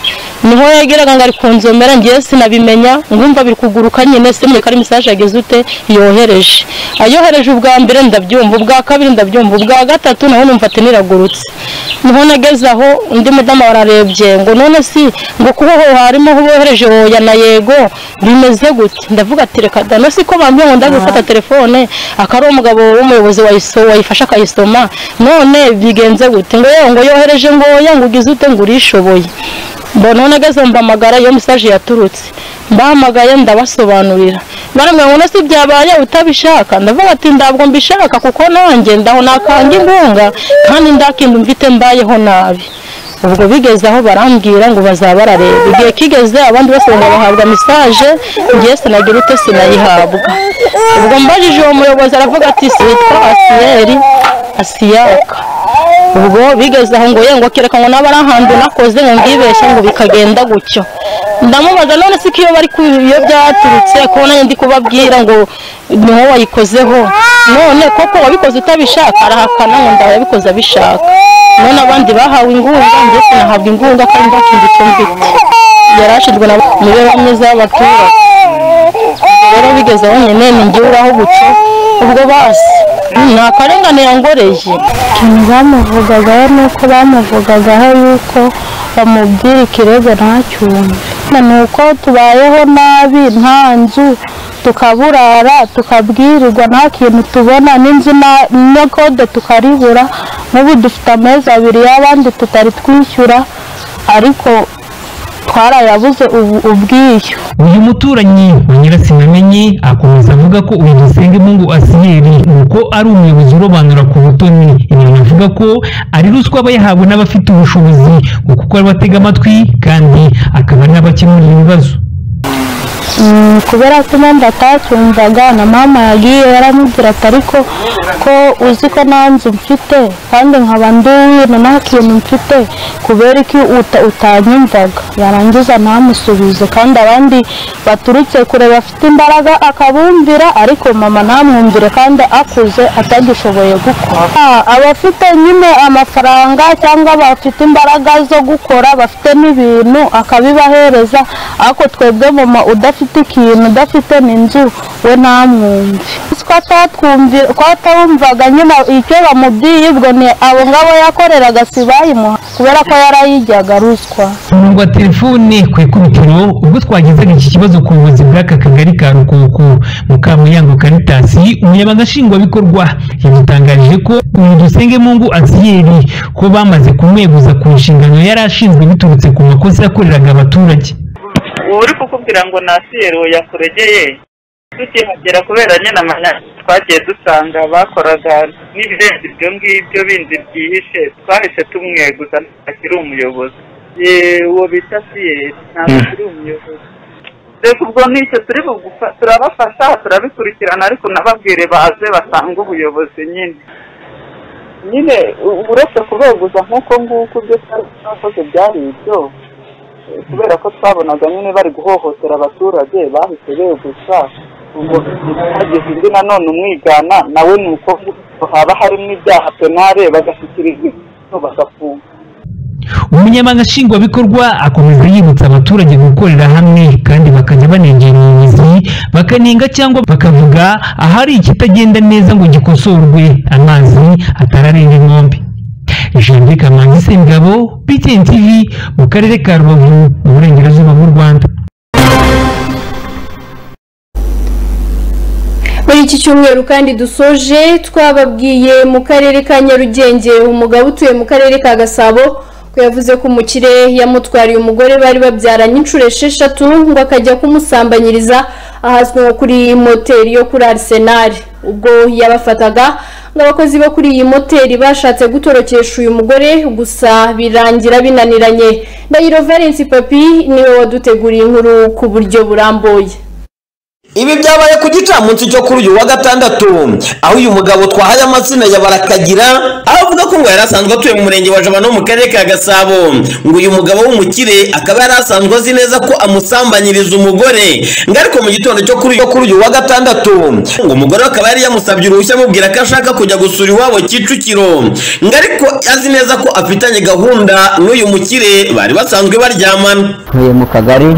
niho yageraga ngo ari ku nzomera ngiye sinabimenya ngumva biri kuguruka nyine simureka ari mesaje yageze ute yohereje ayohereje ubwa mbere ndabyumva ubwa kabiri ndabyumva ubwa gatatu naho numva ati niragurutse niho nageze aho undi mudamu ararebye ngo none si ngo kuboho harimo aho bohereje hoya na yego bimeze gute ndavuga ati reka da no si ko bambwiye ngo ndaje gufata telefone akari umugabo w'umuyobozi wayiso- wayifashe akayisoma none bigenze gute ngo yewe ngo yohereje ngo hoya ngo ugize ute ngo urishoboye mbona none ageze mbamagara iyo mesaje yaturutse mbahamagaye ndabasobanurira barambwira ngo nasi byabaye utabishaka ndavuga ati ntabwo mbishaka kuko nanjye ndaho nakanga inkunga kandi ndakinda mfite mbayeho nabi ubwo bigeze aho barambwira ngo bazaba barareba igihe kigeze abandi bose ngo bahabwa mesaje ngiye sinagira ute sinayihabwa ubwo mbajije uwo muyobozi aravuga ati sitwa asiyeri asiyaka ubwo bigeze aho ngo ye ngo kereka ngo naba ari ahantu nakoze ngo mbibeshye ngo bikagenda gutyo ndamubaza none se ko iyo bari ku iyo byaturutse ko nanjye ndi kubabwira ngo ni wowe wayikozeho none koko wabikoze utabishaka arahakana ngo ndaba yabikoze abishaka none abandi bahawe ingunga njye sinahabwa ingunga kandi ndakindi icyo mfite yari ashinzwe na mibereho myiza y'abaturage Ubwo rero bigeze aho nyine ni njye uraho gutyo ubwo basi ni akarengane yangoreye ikintu bamuvugagaho ni uko bamuvugagaho yuko bamubwira ikirego ntacyumve ni uko tubayeho nabi nta nzu tukaburara tukabwirirwa nta kintu tubona n'inzu na- na kode tukaribura n'ubu dufite amezi abiri y'abandi tutari twishyura ariko twarayabuze ubu ubwishyu uyu muturanyi wa nyirasinyamenye akomeza avuga ko uyu dusengemungu asiyeri uko ari umuyobozi urobanura ku butoni ibi binavuga ko ari ruswa aba yahabwa n'abafite ubushobozi ngo kuko ari batega amatwi kandi akaba ari n'abakemurira ibibazo Mm, kubera ko impamvu atacyumvaga na mama yagiye yaramubwira ati ariko ko uzi ko nta nzu mfite kandi nkaba nduwina nta kintu mfite kubera ko uta, utanyumvaga yarangiza ntamusubize kandi abandi baturutse kure bafite imbaraga akabumvira ariko mama ntamwumvire kandi akuze atagishoboye gukora Ah, abafite nyine amafaranga cyangwa bafite imbaraga zo gukora bafite n'ibintu akabibahereza ariko twebwe mama udafite ikintu udafite n'inzu we ntamwumve ko atatwumvira ko ataba numvaga nyine icyo bamubwiye ubwo ni abo ngabo yakoreraga sibayimuha kubera ko yarayijyaga ruswa tunurwa telefone ku ikubitiro ubwo twagezaga iki kibazo ku buyobozi bw'aka kagari ka rukuku mukamuyango karitasi umunyamabanga nshingwabikorwa yadutangarije ko uyu dusenge mungu asiyeri ko bamaze kumweguza ku nshingano yari ashinzwe biturutse ku makosa yakoreraga abaturage uri kukubwira ngo nasiyero yakuregeye tukihagera kubera nyine amanyanga twagiye dusanga bakoraga n'ibirenze ibyo ngibyo bindi byihishe twahise tumweguza akiri umuyobozi Ye- uwo bita siyeri ntabwo Mm. turi umuyobozi reka ubwo nk'icyo turi bugufa turabafasha turabikurikirana ariko nababwire baze basange ubuyobozi nyine nyine u- uretse kubeguza nk'uko nguko ibyo twari twakoze byari ibyo kubera ko twabonaga nyine bari guhohotera abaturage bahise beguza ubwo hageze undi nanone umwigana nawe ni uko nguko haba harimo ibyaha penare bagashyikirizwa inkiko bagafunga umunyamabanga nshingwabikorwa akomeza yibutsa abaturage gukorera hamwe kandi bakajya banengera ubuyobozi bakanenga cyangwa bakavuga ahari ikitagenda neza ngo gikosorwe amazi atararenga inkombe jean kamanzi sengabo btn tv mu karere ka rubavu mu burengerazuba bw'u rwanda muri iki cyumweru kandi dusoje twababwiye mu karere ka nyarugenge umugabo utuye mu karere ka gasabo ko yavuze ko umukire yamutwariye umugore bari babyaranye inshuro esheshatu ngo akajya kumusambanyiriza ahazwi nko kuri moteri yo kuri arisenali ubwo yabafataga ngo abakozi bo kuri iyi moteri bashatse gutorokesha uyu mugore gusa birangira binaniranye ndahiro valence papi niwe waduteguriye inkuru ku buryo burambuye Ibi byabaye ku gicamunsi cyo kuri uyu wa gatandatu aho uyu mugabo twahaye amazina ya barakagira aho avuga ko ngo yari asanzwe atuye mu murenge wa Jabana wo mu karere ka Gasabo ngo uyu mugabo w'umukire akaba yari asanzwe azi neza ko amusambanyiriza umugore ngo ariko mu gitondo cyo kuri cyo kuri uyu wa gatandatu ngo umugore we akaba yari yamusabye uruhushya amubwira ko ashaka kujya gusura iwabo Kicukiro ngo ariko azi neza ko afitanye gahunda n'uyu mukire bari basanzwe baryamana ntuye mu kagari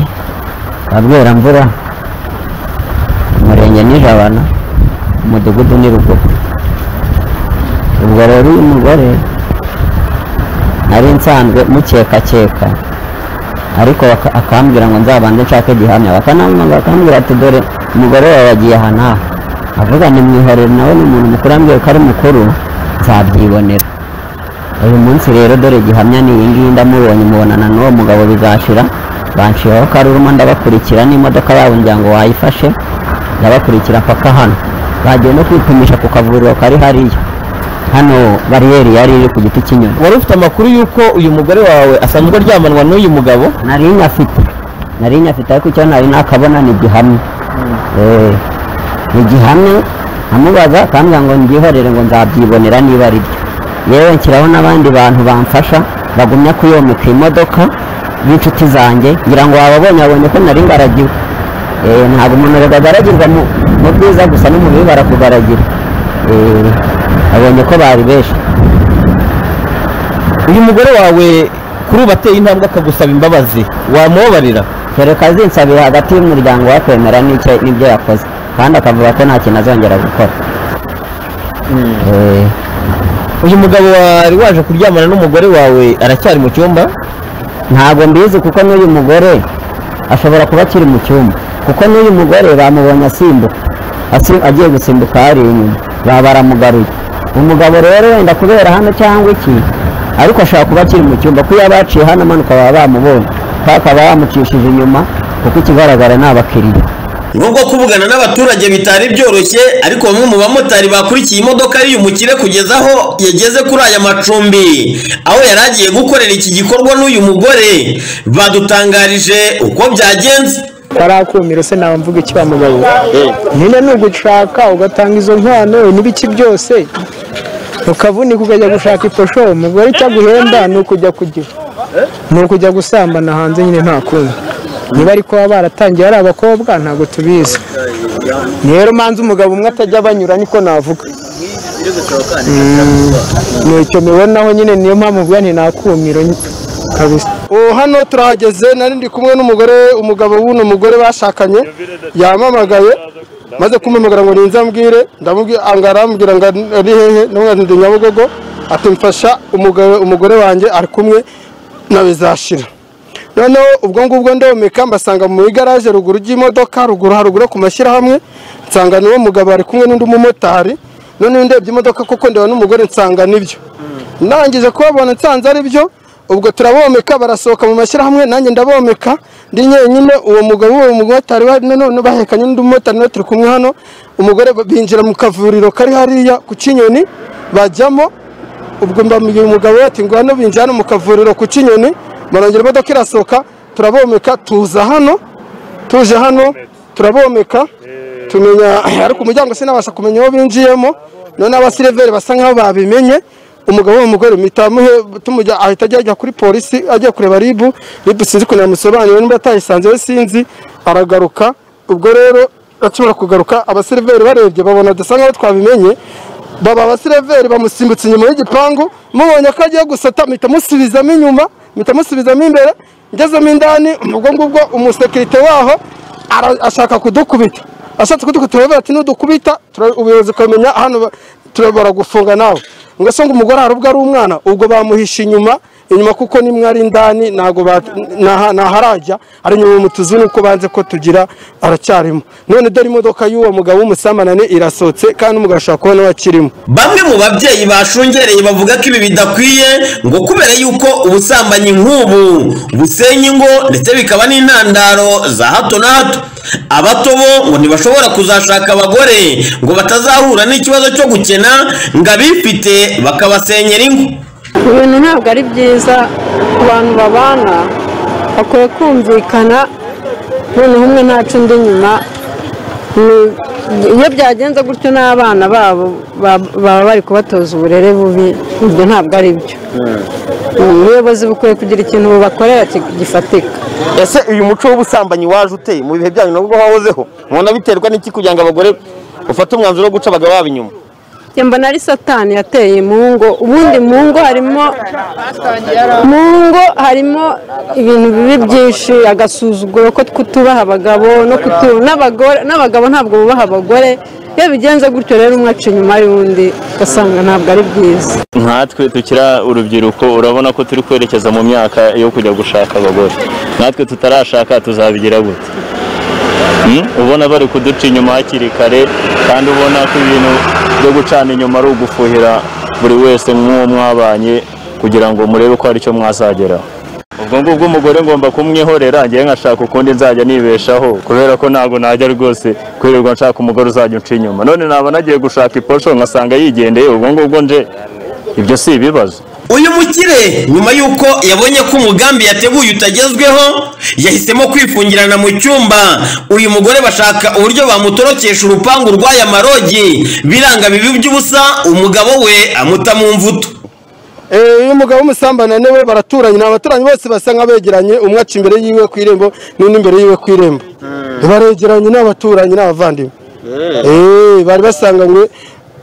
ka Bweramvura umurenge ni Jabana umudugudu ni Rugogo ubwo rero uyu mugore nari nsanzwe mukekakeka ariko baka- akambwira ngo nzabanze nshake gihamya bakanamwanga bakambwira ati dore umugore wawe yagiye aha n'aha avuga ni mwihorere nawe ni umuntu mukuru ambwira ko ari mukuru nzabyibonera uyu munsi rero dore gihamya ni iyi ngiyi ndamubonye mubonana n'uwo mugabo bizashira banshiraho karuruma ndabakurikira n'imodoka yabo ngira ngo wayifashe ndabakurikira mpaka hano bagiye no kwipimisha ku kavuriro kari hariya hano bariyeri yari iri ku giti cy'inyoni wari ufite amakuru y'uko uyu mugore wawe asanzwe aryamanwa n'uyu mugabo nari nyafite nari nyafite ariko icyo nari nakabona ni gihamya Eh, ni gihamya amubaza akambwira ngo mbyihorere ngo nzabyibonera niba ari byo yewe nshyiraho n'abandi bantu bamfasha bagumya kuyomeka imodoka b'inshuti zanjye ngira ngo wababonye wabonye ko nari ngaragiwe Eh, ntabwo umuntu rero agaragirwa mu- mu bwiza gusa no mu bibi barakugaragira Eh, abonye ko bari benshi uyu mugore wawe kuri ubu ateye intambwe akagusaba imbabazi wamubabarira dore ko azinsabira hagati y'umuryango we kwemera n'icyo n'ibyo yakoze kandi akavuga ko nta kintu azongera gukora Eh, uyu mugabo wari waje kuryamana n'umugore wawe aracyari mu cyumba ntabwo mbizi kuko n'uyu mugore ashobora kuba akiri mu cyumba kuko n'uyu mugore bamubonye asimbuka asi- agiye gusimbuka hari inyuma baba baramugaruye umugabo rero wenda kubera hano cyangwa iki ariko ashobora kuba akiri mu cyumba ko iyo abaciye hano amanuka baba bamubonye kuko akaba yamucishije inyuma kuko ikigaragara ni abakiriya nubwo kuvugana n'abaturage bitari byoroshye ariko bamwe mu bamotari bakurikiye imodoka y'uyu mukire kugeza aho yageze kuri aya macumbi aho yari agiye gukorera iki gikorwa n'uyu mugore badutangarije uko byagenze kariya kumiro se nawe mvuga iki wa mugabo nyine ni ugushaka ugatanga izo nkwano n'ibiki byose ukavunika ukajya gushaka iposho umugore icyo aguhemba ni ukujya kugira ni ukujya gusambana hanze nyine nta kundi niba ariko baba baratangiye ari abakobwa ntabwo tubizi rero manza umugabo umwe atajya banyura niko navuga ni icyo mibonaho nyine niyo mpamvu mvuga nti nta kumiro nyine kabisa ubu hano turahageze nari ndi kumwe n'umugore umugabo w'uno mugore bashakanye yamamagaye maze kumpamagara ngo ninze ambwire ndamubwira angara ambwira ngo ari hehe n'umwana ndi nyabugogo ati mfasha umugore umugore wanjye ari kumwe na bizashira noneho ubwo ngubwo ndahumeka mbasanga mu igaraje ruguru ry'imodoka ruguru haruguru yo ku mashyirahamwe nsanga n'uwo mugabo ari kumwe n'undi mumotari noneho ndebye imodoka kuko ndeba n'umugore nsanga nibyo ndangije kubabona nsanze ari byo ubwo turabomeka barasohoka mu mashyirahamwe nanjye ndabomeka ndi nyine uwo mugabo uwo mumotari wari none bahekanye n'undi mumotari nawe turi kumwe hano umugore binjira mu kavuriro kari hariya ku kinyoni bajyamo ubwo mbabwiye umugabo we ati ngo hano binjira hano mu kavuriro ku kinyoni barongera imodoka irasohoka turabomeka tuza hano tuje hano turabomeka tumenya ariko umuryango sinabasha kumenya uwo binjiyemo noneho abasireveri basa nk'aho babimenye umugabo w'umugore mitamuhe tumujya ahita ajya ajya kuri polisi ajya kureba ribu ribu sinzi ukuntu yamusobanurira niba atayisanze we sinzi aragaruka ubwo rero akimara kugaruka abasireveri barebye babona dusa nk'aho twabimenye baba abasireveri bamusimbutse inyuma y'igipangu mubonye ko agiye gusata mpita musubizamo inyuma mpita musubizamo imbere ngezemo indani ubwo ngubwo umusekirite waho ara- ashaka kudukubita ashatse kudukubita aravuga ati nudukubita tura- ubuyobozi ukamenya hano turabara gufunga nawe ngo se ngo umugore hari ubwo ari umwana ubwo bamuhishe inyuma inyuma kuko nimwe ari indani ntago bat- ntaha- ntaharajya ari inyuma mu tuzu nuko banze ko tugira aracyarimo none dore imodoka y'uwo mugabo w'umusamanane irasohotse kandi umugabo ashobora kubona we akirimo bamwe mu babyeyi bashungereye bavuga ko ibi bidakwiye ngo kubera yuko ubusambanyi nk'ubu busenya ingo ndetse bikaba n'intandaro za hato na hato abato bo ngo ntibashobora kuzashaka abagore ngo batazahura n'ikibazo cyo gukena ngo abifite bakabasenyera ingo ibintu ntabwo ari byiza ku bantu babana bakwiye kumvikana noneho umwe ntaca undi inyuma Ni- iyo byagenze gutyo n'abana babo ba- baba bari kubatoza uburere bubi ibyo ntabwo ari byo ubuyobozi bukwiye kugira ikintu bubakorera ki- gifatika ese uyu muco w'ubusambanyi waje uteye mu bihe byanyu nabwo wahozeho mubona biterwa n'iki kugira ngo abagore bafate umwanzuro wo guca abagabo babo inyuma Njye mbona ari satani yateye mu ngo ubundi mu ngo harimo mu ngo harimo ibintu bibi byinshi agasuzuguro ko kutubaha abagabo no kutu- n'abagore- n'abagabo ntabwo bubaha abagore iyo bigenze gutyo rero umwe aca inyuma y'undi ugasanga ntabwo ari byiza nkatwe tukiri urubyiruko urabona ko turi kwerekeza mu myaka yo kujya gushaka abagore natwe tutarashaka tuzabigira gute Hmm? ubona bari kuduca inyuma hakiri kare kandi ubona ko ibintu byo gucana inyuma ari ugufuhira buri wese nk'uwo mwabanye kugira ngo murebe ko hari icyo mwazageraho ubwo ngubwo umugore ngomba kumwihorera ngewe nkashaka ukundi nzajya nibeshaho kubera ko ntabwo najya rwose kwirirwa nshaka umugore uzajya unca inyuma none naba nagiye gushaka iposho nkasanga yigendeye ubwo ngubwo nje ibyo si ibibazo uyu mukire nyuma y'uko yabonye ko umugambi yateguye utagezweho yahisemo kwifungirana mu cyumba uyu mugore bashaka uburyo bamutorokesha urupangu rw'aya marogi biranga bibi by'ubusa umugabo we amuta mu mvuto Eh, uyu mugabo w'umusambanane we baraturanye ni abaturanyi bose basa nk'abegeranye umwe aca imbere yiwe ku irembo n'undi imbere yiwe ku irembo baregeranye ni abaturanyi ni abavandimwe Eh, bari basanganywe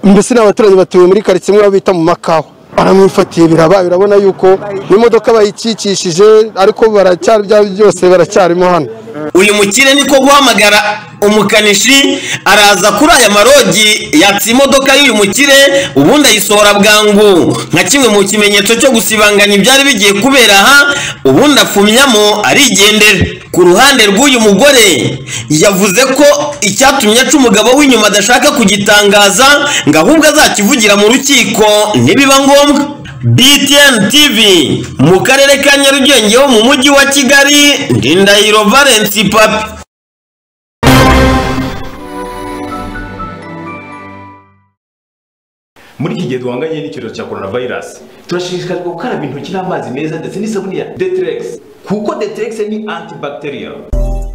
mbese ni abaturanyi batuye muri karitsiye imwe aho bita mu makawa baramwifatiye biraba birabona yuko n'imodoka bayikikishije ariko baracyari bya byose baracyarimo hano uyu mukire niko guhamagara umukanishi araza kuri aya marogi yatsa imodoka y'uyu mukire ubundi ayisohora bwangu nka kimwe mu kimenyetso cyo gusibanganya ibyari bigiye kubera aha ubundi afumyamo arigendera ku ruhande rw'uyu mugore yavuze ko icyatumye aca umugabo w'inyuma adashaka kugitangaza ngo ahubwo azakivugira mu rukiko nibiba ngombwa BTN TV mu karere ka Nyarugenge ho mu mujyi wa Kigali ndi Ndahiro Valence Papi muri iki gihe duhanganye n'icyorezo cya coronavirus turashishikarizwa gukaraba intoki n'amazi meza ndetse n'isabune ya deterex kuko deterex ni antibacterial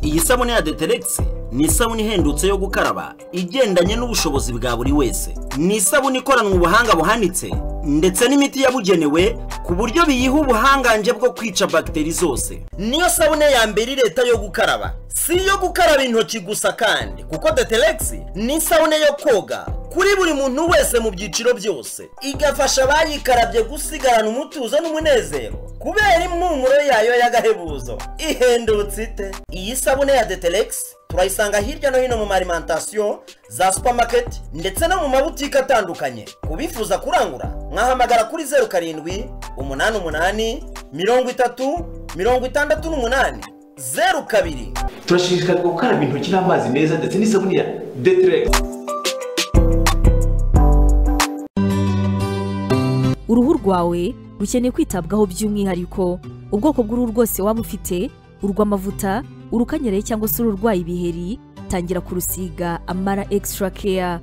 Iyi sabune ya Deterex ni isabune ihendutse yo gukaraba igendanye n'ubushobozi bwa buri wese. Ni isabune ikoranwe ubuhanga buhanitse ndetse n'imiti yabugenewe ku buryo biyiha ubuhangange bwo kwica bagiteri zose. Niyo sabune ya mbere leta yo gukaraba. Si iyo gukaraba intoki gusa kandi kuko Deterex ni isabune yo koga kuri buri muntu wese mu byiciro byose igafasha abayikarabye gusigarana umutuzo n'umunezero kubera impumuro yayo y'agahebuzo ihendutse ite iyi sabune ya detelegisi turayisanga hirya no hino mu marimantasiyo za supamaketi ndetse no mu mabutike atandukanye ku bifuza kurangura mwahamagara kuri zeru karindwi umunani umunani mirongo itatu mirongo itandatu n'umunani zeru kabiri turashishikarizwa gukaraba intoki n'amazi meza ndetse n'isabune ya deteregisi uruhu rwawe rukeneye kwitabwaho by'umwihariko ubwoko bw'uruhu rwose waba ufite urw'amavuta urukanyaraye cyangwa se ururwaye ibiheri tangira kurusiga amara extra care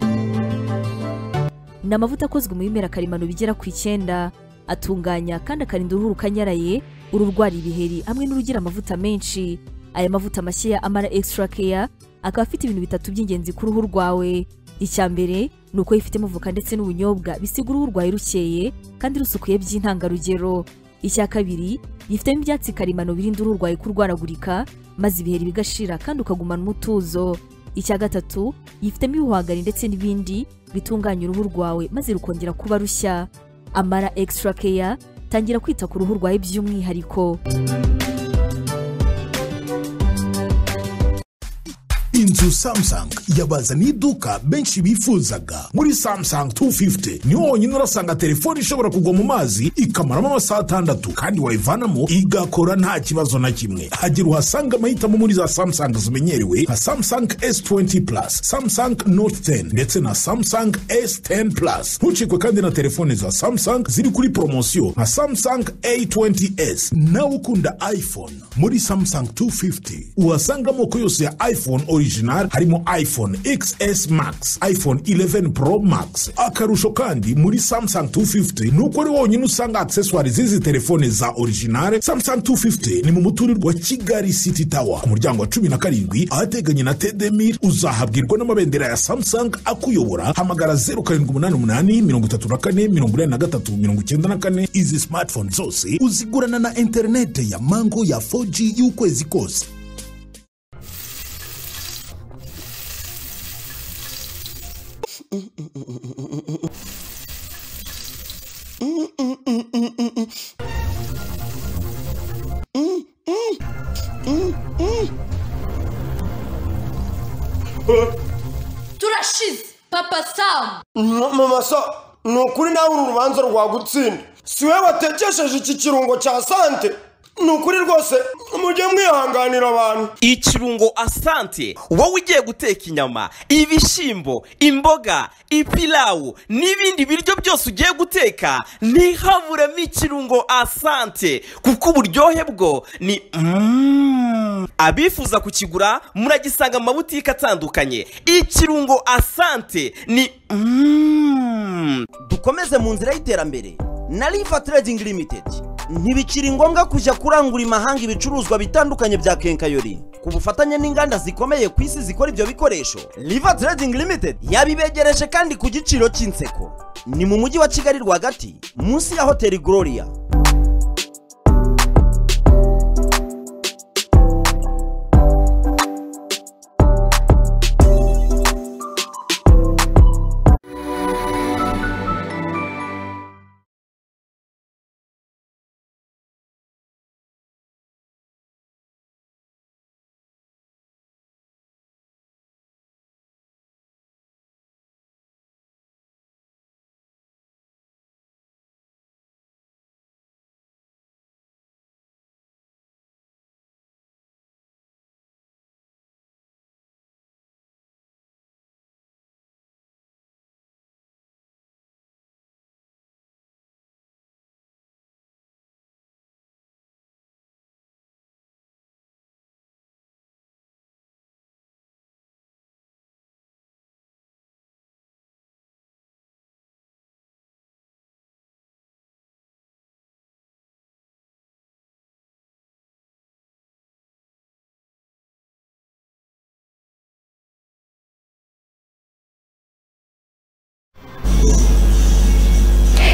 ni amavuta akozwe mu bimera karemano bigera ku icyenda atunganya kandi akarinda uruhu rukanyaraye ururwara ibiheri hamwe n'urugira amavuta menshi aya mavuta mashya ya amara extra care akaba afite ibintu bitatu by'ingenzi ku ruhu rwawe icya mbere ni uko yifitemo voka ndetse n'ubunyobwa bisiga uruhu rwawe rukeye kandi rusukuye by'intangarugero icya kabiri yifitemo ibyatsi karemano birinda uruhu rwawe kurwaragurika maze ibiheri bigashira kandi ukagumana umutuzo icya gatatu yifitemo ibihwagari ndetse n'ibindi bitunganya uruhu rwawe maze rukongera kuba rushya amara extra care tangira kwita ku ruhu rwawe by'umwihariko inzu samsung yabazaniye iduka benshi bifuzaga muri samsung 250 niho honyine urasanga telefone ishobora kugwa mu mazi ikamaramo amasaha atandatu kandi wayivanamo igakora nta kibazo na kimwe hagira uhasanga amahitamo muri za samsung zimenyerewe nka samsung s20 plus samsung note 10 ndetse na samsung s10 plus ntucikwe kandi na telefone za samsung ziri kuri poromosiyo nka samsung a20s nawe ukunda iphone muri samsung 250 uhasanga amoko yose ya iphone original harimo iphone xs max iphone 11 pro max akarusho kandi muri samsung 250 ni uko ari wonyine usanga accessoire z'izi telefone za original samsung 250 ni mu muturirwa wa kigali city tower ku muryango wa cumi na karindwi ahateganye na tedemir uzahabwirwa n'amabendera ya samsung akuyobora hamagara 0788 izi smartphone zose uzigurana na interinete ya mango ya 4g y'ukwezi kose turashize papa samu mama sa ni ukuri nawe uru rubanza rwagutsinda si wowe watekesheje iki kirungo cya sante ni ukuri rwose mujye mwihanganira abantu ikirungo asante wowe ugiye guteka inyama ibishyimbo imboga ipilawu n'ibindi biryo byose ugiye guteka ntihaburemo ikirungo asante kuko uburyohe bwo ni Mm. abifuza kukigura muragisanga mu mabutike atandukanye ikirungo asante ni Mm. dukomeze mu nzira y'iterambere na riva trading limited ntibikiri ngombwa kujya kurangura imahanga ibicuruzwa bitandukanye bya kenkayori ku bufatanye n'inganda zikomeye ku isi zikora ibyo bikoresho riva trading limited yabibegereje kandi ku giciro cy'inseko ni mu mujyi wa kigali rwagati munsi ya hoteli gloria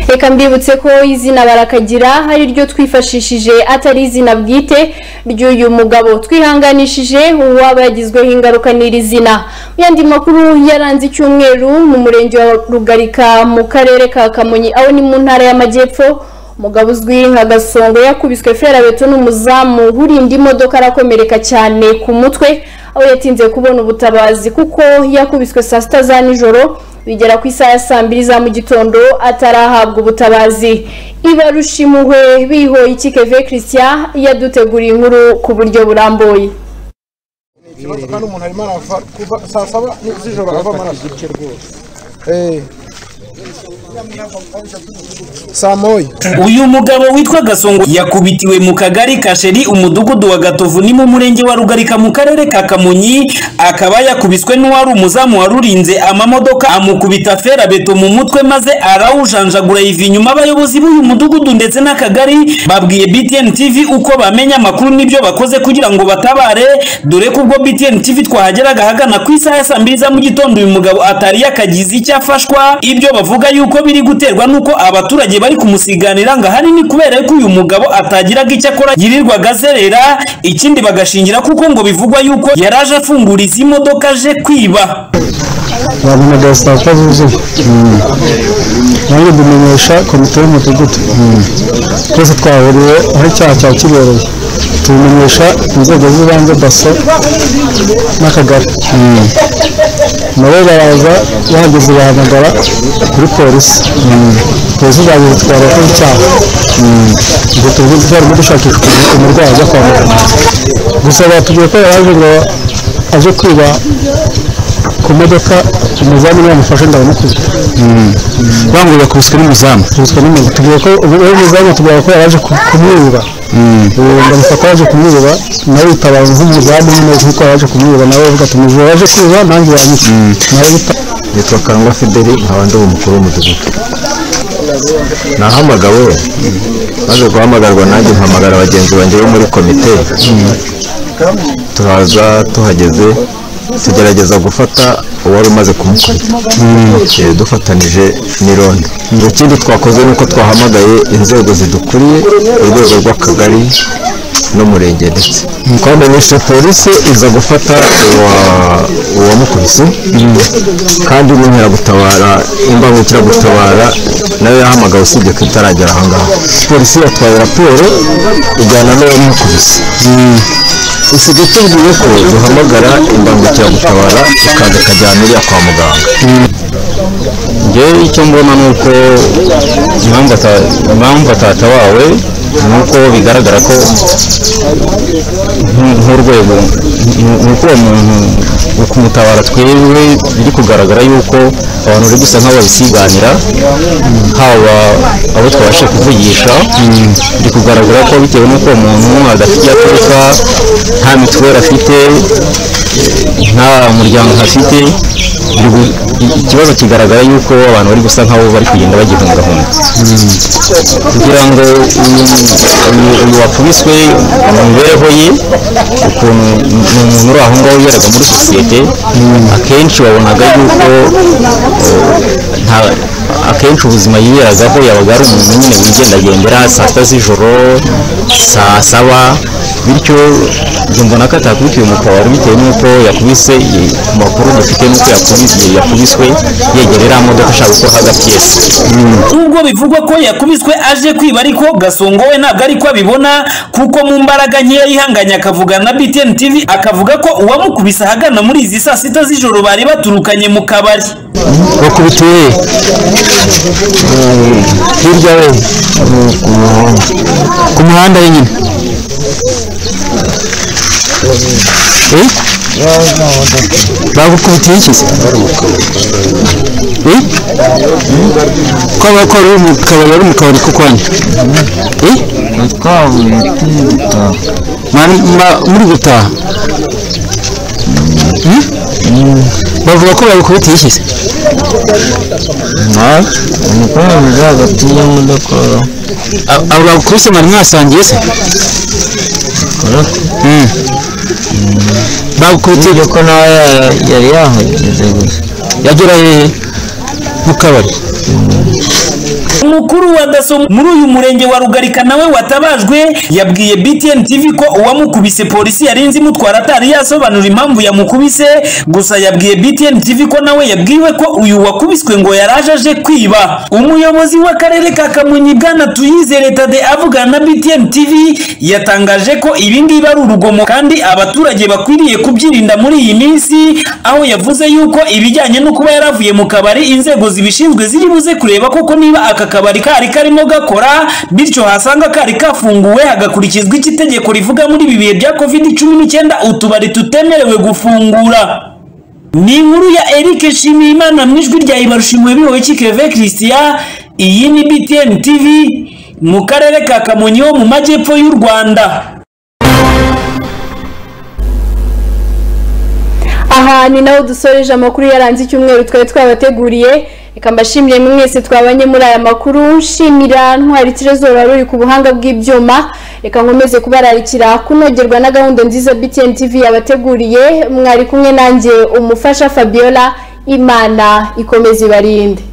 reka mbibutse ko izina barakagira hari iryo twifashishije atari izina bwite ry'uyu mugabo twihanganishije uwaba yagizweho ingaruka n'iri zina mu yandi makuru yaranze icyumweru mu murenge wa rugarika mu karere ka kamonyi aho ni mu ntara y'amajyepfo umugabo uzwi nka gasongo yakubiswe ferabeto n'umuzamu urinda imodoka arakomereka cyane ku mutwe aho yatinze kubona ubutabazi kuko yakubiswe saa sita za nijoro bigera ku isaha ya saa mbiri za mu gitondo atarahabwa ubutabazi ibarushimuhwe bihoye ikikeve christian yaduteguriye inkuru ku buryo burambuye ikibazo kandi umuntu arimo arava kuva saa saba ni- z'ijoro ava amaraso Eh. Samoy. Uyu mugabo witwa Gasongo yakubitiwe mu kagari ka Sheri umudugudu wa Gatovu ni mu murenge wa Rugarika mu karere ka Kamonyi akaba yakubiswe n'uwari umuzamu warurinze amamodoka amukubita ferabeto mu mutwe maze arawujanjagura yiva inyuma abayobozi b'uyu mudugudu ndetse n'akagari babwiye BTN TV uko bamenya amakuru n'ibyo bakoze kugira ngo batabare dore ko ubwo BTN TV twahageraga ahagana ku isaha ya saa mbiri za mu gitondo uyu mugabo atari yakagize icyo afashwa ibyo bavuga yuko biri guterwa n'uko abaturage bari kumusiganira ngo ahanini kubera yuko uyu mugabo atagiraga icyo akora yirirwaga azerera ikindi bagashingira kuko ngo bivugwa yuko yari aje afungura izi modoka aje kwiba babonaga saa sita zuzuye nange dumenyesha komite y'umudugudu Mm. twese twahuriye aho icyaha cya kibereye tubimenyesha inzego z'ibanze daso n'akagari Mm. nabo baraza bahageze bahamagara kuri polisi Mm. polisi zaje zitwara ko icyaha Mm. ubwo tuvuga twarimo dushakishwa umurwayi ajya kwa muganga gusa batubwiye ko yaje ngo aje kwiba ku modoka umuzamu niwe wamufashe ndabamukubye bambwira bakubiswe n'umuzamu kubiswe n'umuzamu tugiye ko ubu uwo muzamu tugiye ko yaje ku- kumwiba ubu ndamufata ko yaje kumwiba nawe yitabaza nk'umuzamu nyine kuko yaje kumwiba nawe avuga ati mujura yaje kwiba nanjye yanyica nawe yita nitwa kangwa fideli nkaba ndi umukuru w'umudugudu nahamagawe maze guhamagarwa nanjye mpamagara bagenzi banjye bo muri komite turaza tuhageze tugerageza gufata uwari umaze kumukubita Eh, dufatanije n'irondo ikindi twakoze ni uko twahamagaye inzego zidukuriye urwego rw'akagari n'umurenge ndetse twamenyeshe polisi iza gufata uwa- uwamukubise kandi n'inkeragutabara imbangukiragutabara nayo yahamagawe usibye ko itaragera ahangaha polisi yatwaye raporo ijyana n'uwamukubise usigaye tubwiye ko duhamagara imbangukiragutabara ikaza ikajyana iriya kwa muganga njyewe icyo mbona ni uko impamvu ata- impamvu atatabawe ni uko bigaragara ko nk- nk'urwego nk- nk'uko uwo muntu wo kumutabara twebwe biri kugaragara yuko abantu bari gusa nk'ababisiganira haba abo twabashe kuvugisha biri kugaragara ko bitewe n'uko uwo muntu adafite iyo aturuka nta mituweli afite nta muryango afite biri gu- i- ikibazo kigaragara yuko abantu bari gusa nk'abo bari kugenda bagihungahunga kugira ngo uyu- uyu wakubiswe mu mibereho ye ukuntu ni umuntu uri aho ngaho wiberaga muri sosiyete akenshi wabonaga yuko eh, nta- akenshi ubuzima yiberagaho yabaga ari umuntu nyine wigendagendera saa sita z'ijoro saa saba bityo njye mbona ko atakubitiwe mu kabari bitewe n'uko yakubise i- ku makuru dufite n'uko yakubise yakubiswe yegera iriya modoka ashaka gukora hagati nubwo bivugwa ko yakubiswe aje kwiba ariko gasongo we ntabwo ariko abibona kuko mu mbaraga nkeya yihanganye akavugana na BTN TV akavuga ko uwamukubise ahagana muri izi saa sita z'ijoro bari baturukanye mu kabari bakubitiye hirya we ku muhanda wenyine Eh? bagukubitiye iki se Eh? ko abakora uri mu kabari ari mu kabari ko kwanyu Eh? Mari- ma- muri gutaha Hmm? bavuga ko bagukubitiye iki se umukobwa hagati y'imodoka abo bagukubise mwari mwasangiye se Mm. bagukubitiye ko nawe yari yahageze gusa yagera hehe mu kabari umukuru wa daso muri uyu murenge wa rugarika nawe watabajwe yabwiye btn tv ko uwamukubise polisi yarinze imutwara atari yasobanura impamvu yamukubise gusa yabwiye btn tv ko nawe yabwiwe ko uyu wakubiswe ngo yaraje aje kwiba umuyobozi w'akarere ka kamonyi bwana tuyizere tade avugana na btn tv yatangaje ko ibi ngibi ari urugomo kandi abaturage bakwiriye kubyirinda muri iyi minsi aho yavuze yuko ibijyanye no kuba yaravuye mu kabari inzego zibishinzwe ziri buze kureba koko niba aka kabari kari karimo gakora bityo hasanga kari kafunguwe hagakurikizwa iki itegeko rivuga muri ibi bihe bya covid cumi n'icyenda utubari tutemerewe gufungura ni inkuru ya Eric Nshimiyimana mu ijwi rya Ibarushimwe bihoye Kikeve Christian iyi ni BTN TV mu karere ka Kamonyi ho mu majyepfo y'u Rwanda aha ni naho dusoreje amakuru yaranze icyumweru twari twabateguriye reka mbashimire mwese twabanye muri aya makuru nshimira ntwari tirezora ruri ku buhanga bw'ibyuma reka nkomeze kubararikira kunogerwa na gahunda nziza btn tv yabateguriye mwari kumwe nanjye umufasha fabiola imana ikomeze ibarinde